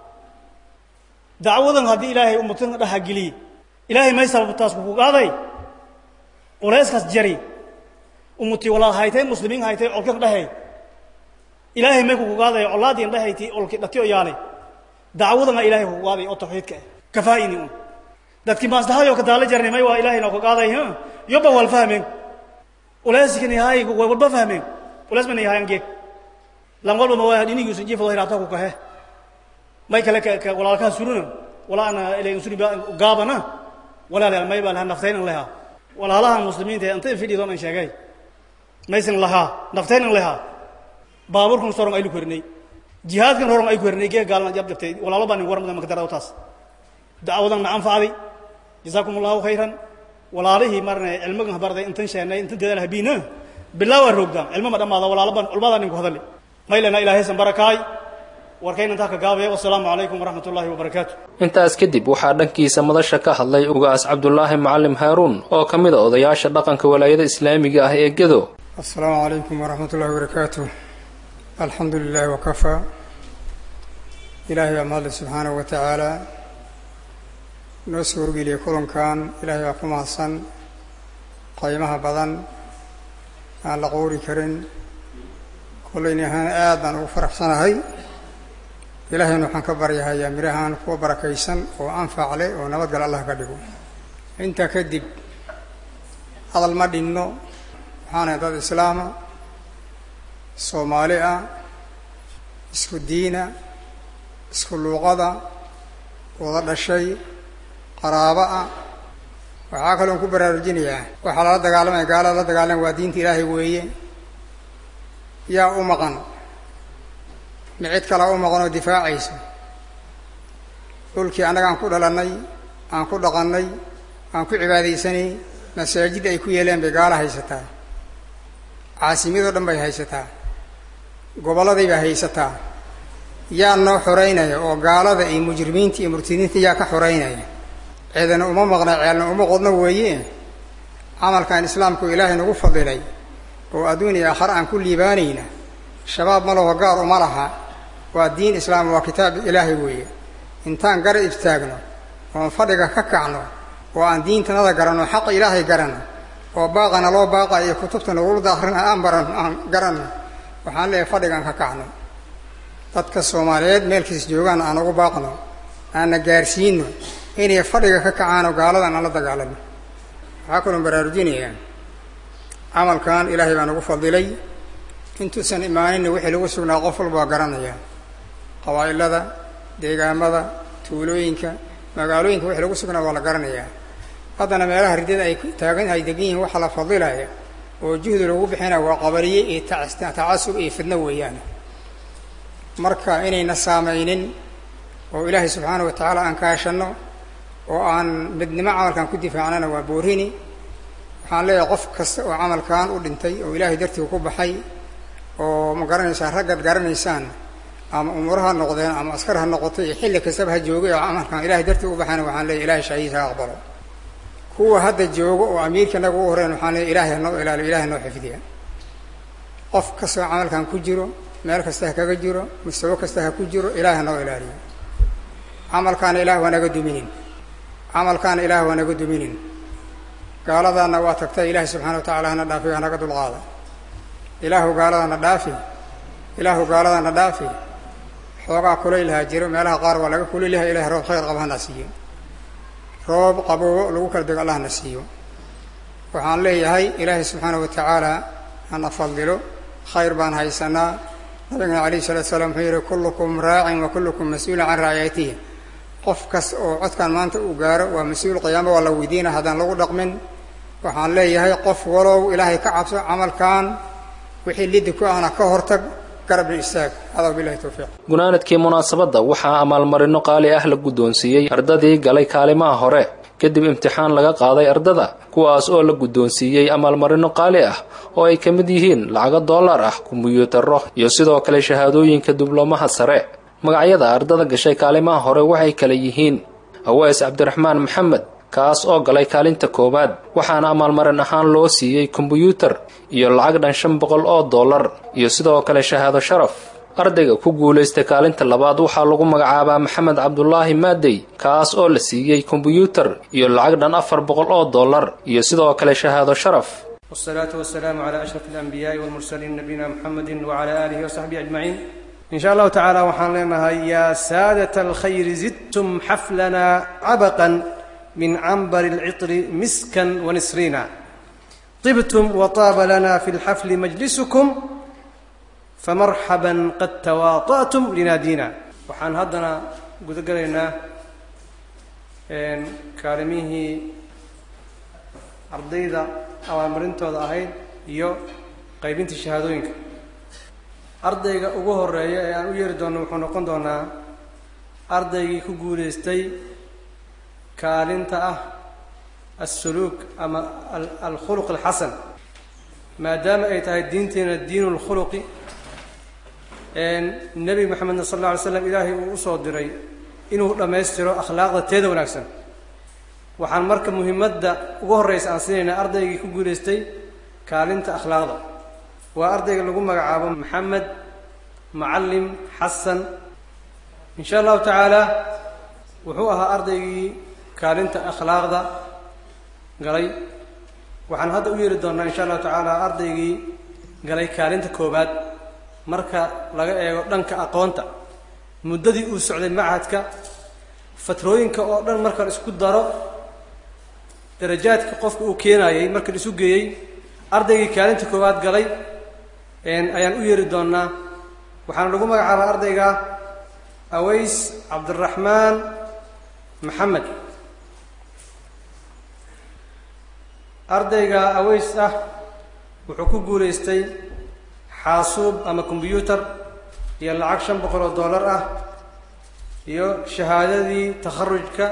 dacwadan haddii ilaahay umatan dhaha geliye ilaahay may sababtaas kuku qaaday culayskaas jari umuti walaal haytay muslimiin haytay colkan dhehey ilaahay may kuku qaaday colaadiin dhehayti olki dhatiyo yaalay dacwadana ilaahay kuku qaaday oo tawxiidka ah kafaa'ini un dadkii maslahayo ka daala jarnay may waa ilaahay noo ka qaaday yoba wal fahmeen culayskani hay walba fahmeen culays bana yahayan geeg lan walba ma waa dhinigiisu jiifado hiraata ku kahe may kale ka walaalkaha suruna walaana ilay suri gaabana walaalayaal may baa lahaa naftaynan lahaa walaalaha muslimiinta ee inta fidhido dhan sheegay maysan lahaa naftaynan lahaa baaburkan soron aylu korinay jihaadkan horon ay korinay gee gaalna jab jabtay walaalo baa nin warmada maka darada taas dacwadan na anfacday jazaakum allahu khayran walaalihii marna cilmigan barday intan sheenay intan dadaal habiina bilaa waa roogdaan cilmo ma dhammaada walaalo baan culmada nin ku hadali maylana ilaahaysan barakaay warkayna intaa ka gaabaya wasalaamu calaykum waraxmat ullaahi wabarakaatu intaas kadib waxaa dhankiisa madasha ka hadlay ugaas cabdulaahi macalim haaruun oo ka mid a odayaasha dhaqanka walaayada islaamiga ah ee gedo asalaamu calaykum waraxmat ullahi wabarakaatu alxamdu lilahi wakafaa ilaahay baa mahadle subxaanahu wa tacaala noo soo horgeliyay kulankan ilaahay baa ku mahadsan qaymaha badan aan la qoori karin kollayni ahaan aad baan ugu faraxsanahay ilaahayna waxaan ka baryahayaa mirahaan kuwa barakaysan oo anfac leh oo nabadgal allah ka dhigo intaa kadib hadal ma dhinno waxaanahay dad islaama soomaali ah isku diina isku luuqada wada dhashay qaraabo ah waxaa kaloon ku baraarujinayaa waxaa lala dagaalamaya gaalada la dagaalama waa diinta ilaahay weeye yaa u maqan ma cid kalaa u maqan oo difaacaysa dhulkii annaga aan ku dhalannay aan ku dhaqannay aan ku cibaadaysanay masaajid ay ku yeeleen bay gaala haysataa caasimyadoo dhan bay haysataa gobolladay bay haysataa yaa noo xoreynaya oo gaalada iyo mujrimiinta iyo murtadiinta yaa ka xoreynaya ceedana uma maqna ceelna uma qodno weeye camalkan islaamku ilaahay nagu fadilay oo adduun iyo aakhare aan ku liibaanayna shabaab ma laho gaar uma laha waa diin islaam waa kitaab ilaahay weeye intaan gara istaagno oon fadhiga ka kacno oo aan diintanada garanno xaqa ilaahay garanno oo baaqana loo baaqayo iyo kutubta nagulada akhrina aan baran aan garanno waxaan leeyahay fadhigaan ka kacno dadka soomaaliyeed meelkiis joogaan aan ugu baaqno aanna gaarsiino inay fadhiga ka kacaanoo gaaladan aan la dagaalano waxaa kaloo baraarujinayaa camalkan ilaahay baa nagu fadilay intuusan imaaninna wixii lagu sugnaa qof walba waa garanaya qabaa'ilada deegaamada tuulooyinka magaalooyinka wixii lagu sugnaa waa la garanayaa haddana meelaha ridada ay taagan ay degan yihiin waxaa la fadilaya oo juhdi lagu bixinaya waa qabariye iyo tacasub iyo fidno weeyaan marka inayna saamaynin oo ilaahay subxaana wa tacaala aan kaashanno oo aan midnimo camalkan ku difaacnana waa boorini waxaan leeyahay qof kasta oo camalkan u dhintay oo ilaahay dartii ku baxay oo ma garanaysaan raggaad garanaysaan ama umuro ha noqdeen ama askar ha noqotay iyo xilli kastaba ha joogay oo camalkan ilahay dartii u baxayna waxaan leeyahy ilahay shahiis ha aqbalo kuwa hadda joogo oo amiirka naga u horeyn waxaan leeyahy ilahay hanoo ilaaliyo ilahay noo xifdiya qof kastoo camalkan ku jiro meel kasta ha kaga jiro mustawo kasta ha ku jiro ilahay hanoo ilaaliyo camalkaana ilaah waa naga duminin camalkaana ilaah waa naga duminin gaaladaana waa tagtay ilaahay subxana wa tacala hana dhaafi hanaga dulqaada ilaahu gaaladana dhaafi ilaahu gaaladana dhaafi xoogaa kulaylahaa jiro meelaha qaar waa laga kulaylaha ilahay roob khayr qaba hana siiyo roob qaboobo lagu kala dego allah hana siiyo waxaan leeyahay ilaahay subxaana wa tacaala hana fadilo khayr baan haysanaa nabigana alayh salatu salaam wuxuu yihi kullukum raacin wa kullukum mas-uulun can raaciyatihi qof kas oo codkan maanta uu gaaro waa mas-uul qiyaamo waa la weydiina haddaan lagu dhaqmin waxaan leeyahay qof walow ilaahay ka cabso camalkan wixii lidi ku ahna ka hortag garabna istaag hadaa bilahi towfiiq gunaanadkii munaasabadda waxaa amaalmarino qaali ah la guddoonsiiyey ardadii galay kaalimaha hore kadib imtixaan laga qaaday ardada kuwaas oo la guddoonsiiyey amaalmarino qaali ah oo ay ka mid yihiin lacago dollar ah kumbuyuutarro iyo sidoo kale shahaadooyinka diblomaha sare magacyada ardada gashay kaalimaha hore waxay kale yihiin aweys cabdiraxmaan maxamed kaas oo galay kaalinta koowaad waxaana amaalmarin ahaan loo siiyey kombuyuutar iyo lacag dhan shan boqol oo dollar iyo sidoo kale shahaado sharaf ardayga ku guulaystay kaalinta labaad waxaa lagu magacaabaa maxamed cabdulaahi maadey kaas oo la siiyey kombuyuutar iyo lacag dhan afar boqol oo dollar iyo sidoo kale shahaado sharaf والصلاة والسلام على أشرف الأنبياء والمرسلين نبينا محمد وعلى آله وصحبه أجمعين إن شاء الله تعالى وحان لنا يا سادة الخير زدتم حفلنا عبقا من عنبر العطر مسكا ونسرينا طبتم وطاب لنا في الحفل مجلسكم فمرحبا قد تواطأتم لنادينا وحان هدنا قد قلنا كارميه ardayda abaalmarintooda ahayd iyo qaybintii shahaadooyinka ardayga ugu horeeya ee aan u yeeri doonno wuxuu noqon doonaa ardaygii ku guulaystay kaalinta ah assuluuk ama alkhuluq alxasan maadaama ay tahay diinteena diinu lkhuluqi nebi moxamedna sal alla alay slam ilaahay uu usoo diray inuu dhammaystiro akhlaaqda teeda wanaagsan waxaan marka muhimadda ugu horreysa aan siinaynaa ardaygii ku guulaystay kaalinta akhlaaqda waa ardayga lagu magacaabo maxamed macallim xasan in sha allahu tacaala wuxuu ahaa ardaygii kaalinta akhlaaqda galay waxaan hadda u yeeri doonnaa in sha allahu tacaala ardaygii galay kaalinta koowaad marka laga eego dhanka aqoonta muddadii uu socday machadka fatrooyinka oo dhan marka la isku daro darajaadka qofka uu keenayay marka la isu geeyey ardaygii kaalinta koowaad galay ayaan u yeeri doonnaa waxaana lagu magacaabaa ardayga aways cabdiraxmaan maxamed ardayga aways ah wuxuu ku guulaystay xaasuub ama kombyuutar iyo lacag shan boqol oo dollar ah iyo shahaadadii takharujka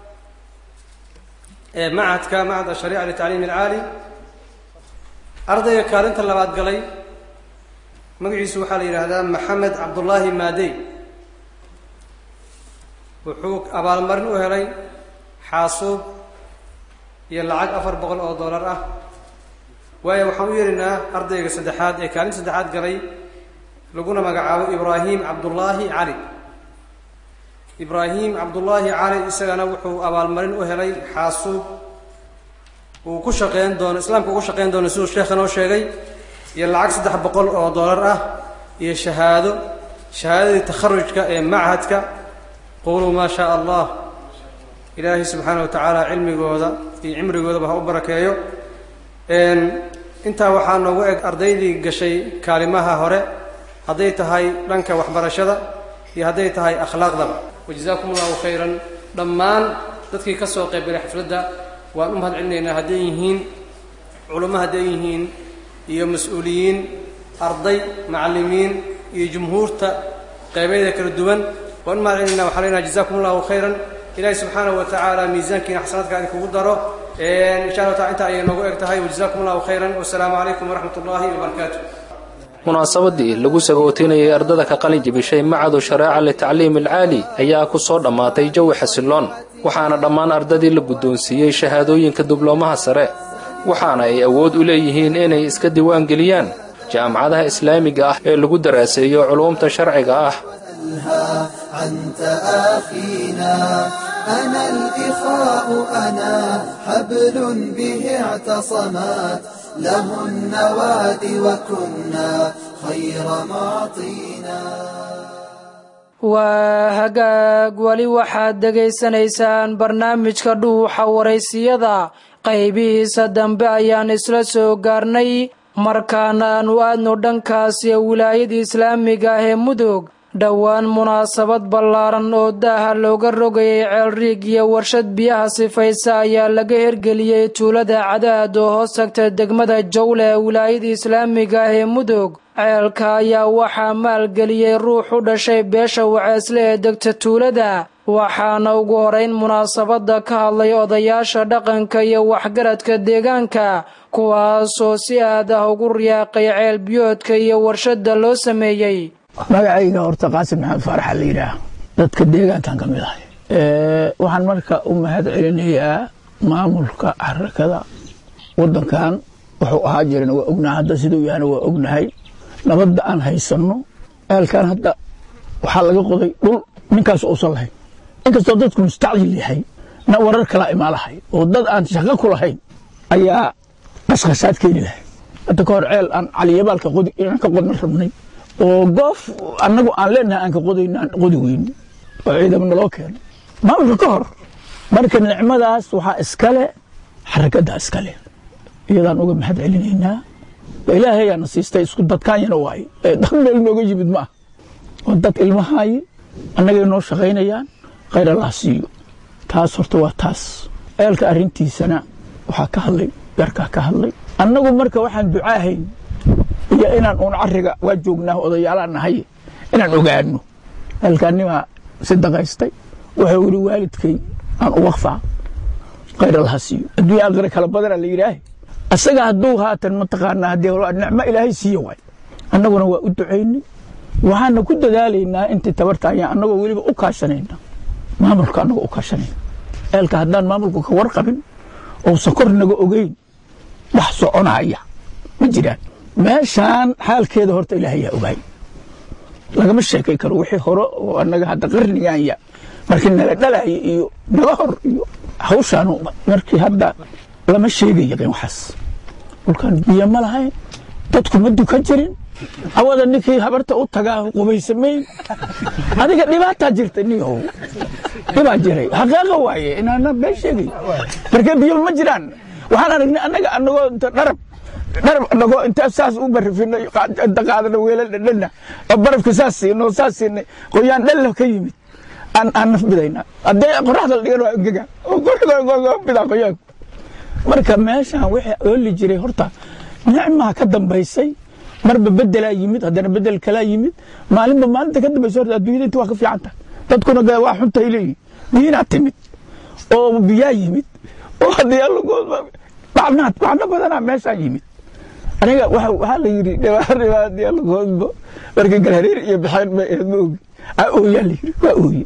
ee machadka machad ashariica litacliim alcaali ardayga kaalinta labaad galay magaciisu waxaa la yidhaahdaa maxamed cabdullaahi maadey wuxuu abaalmarin u helay xaasuub iyo lacag afar boqol oo dollar ah waayo waxaan u yeeraynaa ardayga saddexaad ee kaalinta saddexaad galay laguna magacaabo ibraahim cabdullaahi cali ibraahim cabdullaahi cali isagana wuxuu abaalmarin u helay xaasuub uu ku shaqeyn doono islaamka ugu shaqeyn doono siduu sheekha noo sheegay iyo lacag saddex boqol oo dollar ah iyo shahaado shahaadadii takharujka ee machadka quluu maa shaa allah ilaahay subxaana wa tacaala cilmigooda iyo cimrigoodaba ha u barakeeyo intaa waxaa noogu eg ardaydii gashay kaalimaha hore hadday tahay dhanka waxbarashada iyo hadday tahay akhlaaqdaba wajazaakum allahu khayran dhammaan dadkii ka soo qaybgalay xafladda waan u mahad celinaynaa hadday yihiin culummo hadday yihiin iyo mas-uuliyiin arday macallimiin iyo jumhuurta qaybayda kala duwan waan u mahad celinaynaa waxaan leenaha jazakum allahu khayran ilaahay subxaanahu wa tacaala miisaankiina xasanaadka idinkugu daro insha allah taala intaa ayay noogu eg tahay wajazakum allahu khayran wasalaamu calaykum waraxmat ullahi wabarakaatu munaasabadii lagu sagootinayay ardada ka qalin jibishay macadu shareeca litacliim alcaali ayaa ku soo dhammaatay jawi xasiloon waxaana dhammaan ardadii la guddoonsiiyey shahaadooyinka diblomaha sare waxaana ay awood u leeyihiin inay iska diiwaangeliyaan jaamacadaha islaamiga ah ee lagu daraaseeyo culuumta sharciga ah عن تآخينا أنا الإخاء أنا حبل به اعتصمات له النواد وكنا خير معطينا waa hagaag weli waxaad dhegaysanaysaan barnaamijka dhuuxa waraysiyada qaybihiisa dambe ayaan isla soo gaarnay markaana aanu aadno dhankaasi wilaayada islaamiga ah ee mudug dhowaan munaasabad ballaaran oo daaha looga rogayay ceelriig iyo warshad biyaha sifaysa ayaa laga hergeliyey tuulada cadaad oo hoos tagta degmada jawle ee wilaayada islaamiga ah ee mudug ceelka ayaa waxaa maalgeliyey ruux u dhashay beesha waceesle ee degta tuulada waxaana ugu horeyn munaasabadda ka hadlay odayaasha dhaqanka iyo waxgaradka deegaanka kuwaasoo si aad ah ugu riyaaqay ceel biyoodka iyo warshadda loo sameeyey magacayga horta qaasim maxamed faaraxa la yidhaah dadka deegaankan ka mid ahay waxaan marka u mahad celinayaa maamulka xarakada wadankan wuxuu ahaa jirana waa ognahay hadda siduu yahana waa ognahay nabadda aan haysanno eelkan hadda waxaa laga qoday dhul ninkaas uusan lahayn inkastoo dadku mustacjil yahay na warar kalaa imaa lahay oo dad aan shaqo ku lahayn ayaa qashqashaad keeni lahay hadda ka hor ceel aan caliyabaalka qodi inaan ka qodna rabnay oo goof annagu aan leenahay aan ka qodayno aan qodi weyni oo ciidamo naloo keeno maamulka ka hor marka nicmadaas waxaa iskale xarakaddaa iskale iyadaan uga mahad celinaynaa ilaahayaana siistay isku dadkaanyana waaye dad meel nooga yimid ma ah oo dad ilmahaaye annagay noo shaqaynayaan khayr allah siiyo taas horta waa taas eelka arrintiisana waxaa ka hadlay yarkaa ka hadlay annagu marka waxaan ducaahayn iyo inaan uun cariga waa joognaa odayaalaan nahay inaan ogaano eelkaanimaa sidaqaystay wuxuu yidhi waalidkay aan u waqfaa khayr allaha siiyo adduunya aakhira kala badana la yidhaahe asaga hadduu haatan mataqaanaa haddii nicmo ilaahay siiye waay annaguna waa u ducaynay waxaana ku dadaalaynaa intii tabarta ayaan annagoo weliba u kaashanayna maamulka annagoo u kaashanayna eelka haddaan maamulku ka warqabin ousan kor naga ogeyn wax soconaya ma jiraan meeshaan xaalkeeda horta ilaahayaa ogaay lagama sheekay karo wixii hore oo annaga hadda qarnigaanya markii nala dhalaya iyo naga hor iyo hawshaan markii hadda lama sheegaya waxaas dhulkan biyo ma lahayn dadku ma dukan jirin awada ninkii habarta u tagaa qubaysamayn adiga dhibaataa jirta niyow dhibaa jiray xaqaaqa waaye inaana been sheegay markee biyo ma jiraan waxaan aragnay annaga annagoo inta dharab dharab annagoo inta saas u barafinay inta qaadana weelal dhadhana oo barafka saas siinay oo saas siinay qoyaan dhalla ka yimid aan aan naf bidayna haddii qoraxda la dhigan waa engega oo bidaa qoyaanku marka meeshaan wixii ooli jiray horta nicmaa ka dambaysay marba bedelaa yimid haddana bedel kalaa yimid maalinba maalinta ka dambaysa horta adduunyada inta waa ka fiican tahay dadkuna waa xuntahay leeyihin diinaa timid oo biyaa yimid oo haddii macnaad macno badanaa meeshaan yimid aniga waxaa la yidhi dhibaadii allagoodbo marka galhareer iyo baxeen bay ahayd ma ogi aa ooyaa la yidhi waa ooye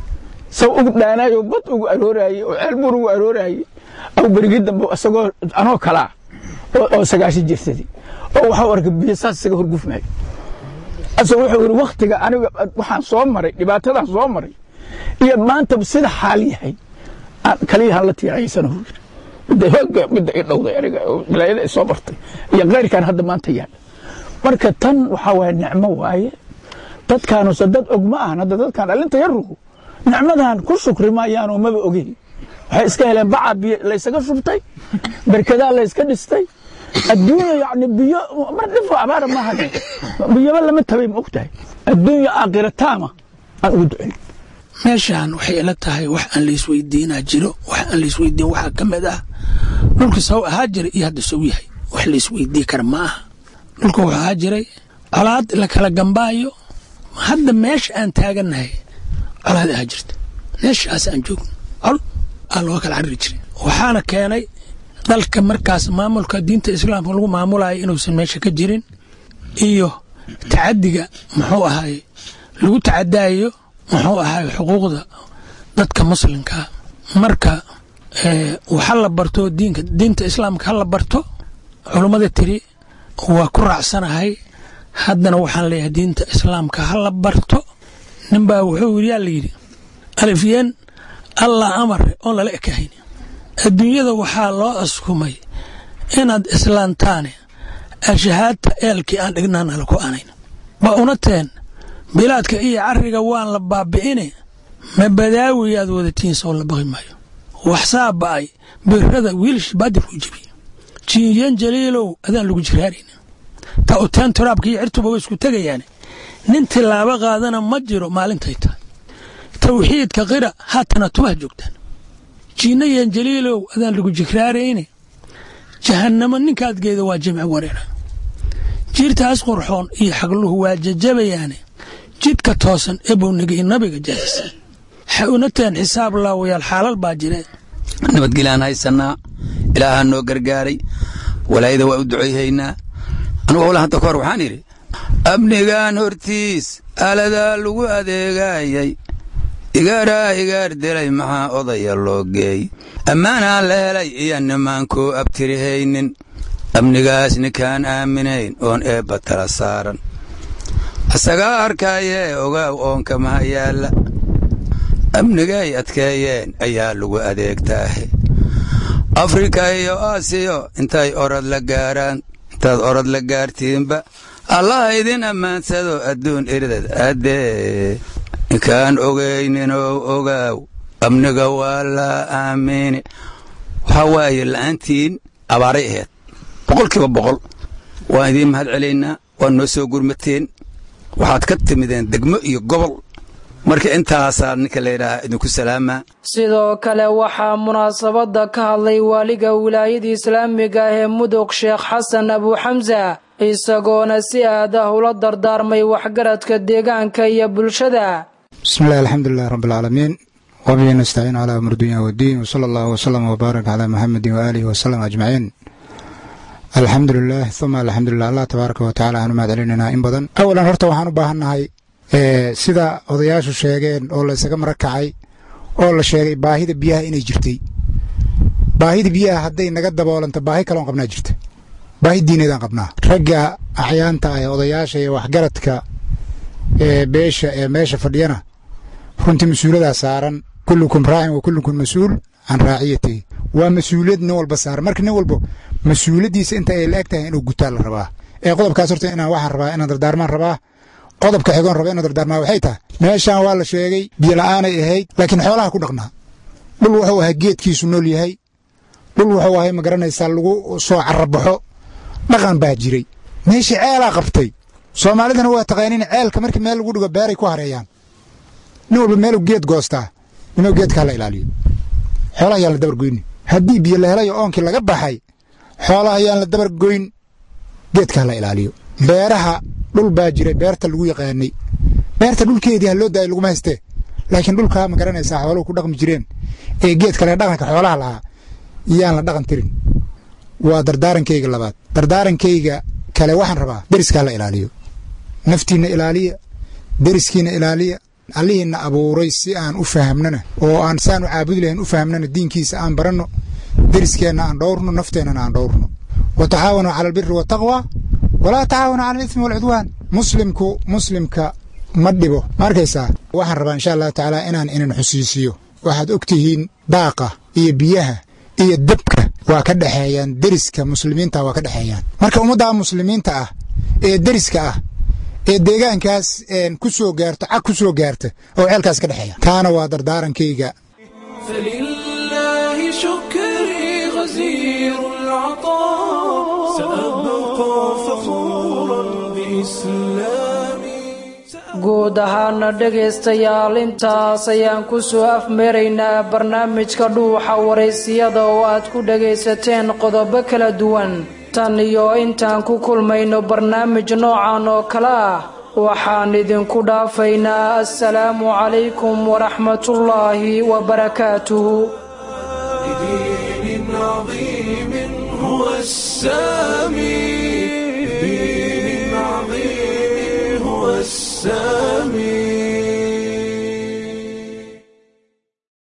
saw ugu dhaanaayo bad ugu arooraaye oo ceel buur ugu arooraaye aw berigii dambe isagoo anoo kalaa oo sagaashan jirsadii oo waxau arkay biyo saas isaga horgufmaayo asagoo wuxuu yidhi wakhtiga aniga waxaan soo maray dhibaatadan soo maray iyo maanta sida xaal yahay kaliyahan la tiiraysana uu yidhi midda hooga midda i dhowday aniga wilaayada i soo bartay iyo keyrkan hadda maanta yaala marka tan waxaa waaye nicmo waaye dadkaanuse dad og ma ahan hadda dadkan dhalinta yarugu nicmadan ku shukri maayaanoo maba ogeyn waxay iska heleen baca biyo laysaga shubtay berkadaa layska dhistay adduunya yani biyo mar dhifo abaara maaha biyoba lama tabay ma ogtahay adduunya aakhira taama aan ugu ducin meeshaan waxay ila tahay wax aan laisweydiinaa jiro wax aan laisweydiin waxaa ka mid ah dhulka saw ahaa jiray iyo hadda sow yahay wax laisweydii kara ma aha dhulka wuxuu ahaa jiray colaad la kala gambaayo hadda meesha aan taagannahay colaad ahaa jirta meeshaas aan joogno col aa looga kala cariri jiray waxaana keenay dalka markaas maamulka diinta islaamka lagu maamulayo inuusan meesha ka jirin iyo tacadiga muxuu ahaay lagu tacadaayo muxuu ahaay xuquuqda dadka muslimkaa marka waxa la barto diinka diinta islaamka ha la barto culummada tiri waa ku raacsanahay haddana waxaan leeyahay diinta islaamka ha la barto ninbaa wuxuu yiri yaa la yidhi alifyeen allah amare oon lala ekahayn adduunyada waxaa loo askumay inaad islaantaane ashahaadta eelkii aan dhignaana laku anayn ba unateen bilaadka iyo cariga waan la baabi'ine ma badaawiyaad wadatiin soo la baqi maayo waxsaa ba'ay birada wiilshi baadir ku jebiye jiiyan jaliilow adaan lagu jiraarayn ta uteen turaabka iyo cirtuba way isku tegayaane nin tilaabo qaadana ma jiro maalintay tahay tawxiidka qira haatana tubaha joogtaan jiinna yan jaliilow adaan lagu jikraarayne jahannamo ninkaad geeda waa jimci wareera jiirtaas qurxoon iyo xagluhu waa jajabayaane jidka toosan ee bownigii nabiga jaahisa waxay unateen xisaab laawayaal xaalal baa jireen nabadgelaan haysanaa ilaahaa noo gargaaray walaayada waa u ducayhaynaa anugu howla hadda kahor waxaan idhi amnigaan hortiis aaladaa lagu adeegayay igaaraa igaar delay maxaa odaya loo geey ammaanaan la helay iyo nimaankuu abtirihaynin amnigaas ninkaan aaminayn oon eebba tala saaran isagaa arkaayee ogaaw oonka maha yaalla amnigay adkeeyeen ayaa lagu adeegtaahe afrika iyo aasiyo intay orod la gaaraan intaad orod la gaartiinba allaha idin ammaansado adduun irdad addee ninkaan ogayninoo ogaaw amniga waa laa aamini waxaa waaye la'aantiin abaaray ahayd boqolkiiba boqol waan idiin mahad celaynaa waad noo soo gurmateen waxaad ka timideen degmo iyo gobol marka intaasaa ninka layidhaaha idinku salaamaa sidoo kale waxaa munaasabadda ka hadlay waaliga wilaayada islaamiga ah ee mudug sheekh xasan abuuxamsa isagoona si aad ah ula dardaarmay waxgaradka deegaanka iyo bulshada bismi illahi alxamdulilahi rabbi alcaalamiin wabihi nastaciin calaa amur dunya waddiin wsala allahu wsalam wbaarak calaa muxamedin waaalihi wasalam ajmaciin alxamdu lilah uma alxamdulilah allah tabaaraka wa tacala aanu mahad celinaynaa in badan awalan horta waxaan u baahannahay sida odayaashu sheegeen oo la ysaga marakacay oo la sheegay baahida biyaha inay jirtay baahida biyaha hadday naga daboolanto baahi kaloon qabnaa jirta baahi diineedaan qabnaa ragga axyaanta ah ee odayaasha iyo waxgaradka ee beesha ee meesha fadhiyana runtii mas-uuladaa saaran kullukum raacin wa kullukum mas-uul can raaciyatihi waa mas-uuliyad nin walba saaran marka nin walba mas-uuliyaddiisa inta ay la eg tahay inuu gutaa la rabaa ee qodobkaas horta inaan waxaan rabaa inaan dardaarmaan rabaa qodobka xigoon raba inaan dardaarmaa waxay tahay meeshaan waa la sheegay biyola'aanay ahayd laakiin xoolaha ku dhaqnaa dhul wuxuu ahaa geedkiisu nool yahay dhul wuxuu ahay ma garanaysaa lagu soo carabaxo dhaqan baa jiray meeshii ceelaa qabtay soomaalidana waa taqaaniin ceelka markii meel lagu dhigo beeray ku hareeyaan nin walba meeluu geed goostaa inuu geedka hala ilaaliyo xoolaha yaan la dabar goyni haddii biyo la helayo oonkii laga baxay xoolaha yaan la dabar goyn geedka hala ilaaliyo beeraha dhul baa jiray beerta lagu yaqaanay beerta dhulkeedii ha loo daayay laguma haystee laakiin dhulkaa ma garanaysaa xooluhu ku dhaqmi jireen ee geed kale dhaqanka xoolaha lahaa yaan la dhaqan tirin waa dardaarankayga labaad dardaarankayga kale waxaan rabaa deriskaa la ilaaliyo naftiinna ilaaliya deriskiina ilaaliya allihiinna abuuray si aan u fahamnana oo aan saan u caabudi lahayn u fahamnana diinkiisa aan baranno deriskeenna aan dhowrno nafteennana aan dhowrno wa tacaawanuu cala albiri waataqwa walaa tacaawanuu cala alismi waalcudwaan muslimku muslimka ma dhibo ma arkaysaa waxaan rabaa insha allahu tacaala inaan inin xusiisiyo waxaad og tihiin daaqa iyo biyaha iyo dabka waa ka dhexeeyaan deriska muslimiinta waa ka dhexeeyaan marka ummadda muslimiinta ah ee deriska ah ee deegaankaas ku soo gaarto cag ku soo gaarta oo ceelkaas ka dhexeeya taana waa dardaarankayga فلله شكري غزير العطاء سأبقى فخورا بإسلامي guud ahaana dhegaystayaal intaas ayaan ku soo afmeeraynaa barnaamijka dhuuxa waraysiyada oo aad ku dhagaysateen qodobo kala duwan tan iyo intaan ku kulmayno barnaamij noocan oo kale ah waxaan idinku dhaafaynaa assalaamu calaykum waraxmatullaahi wabarakaatuhu بدين عظيم هو السامي بدين عظيم هو السامي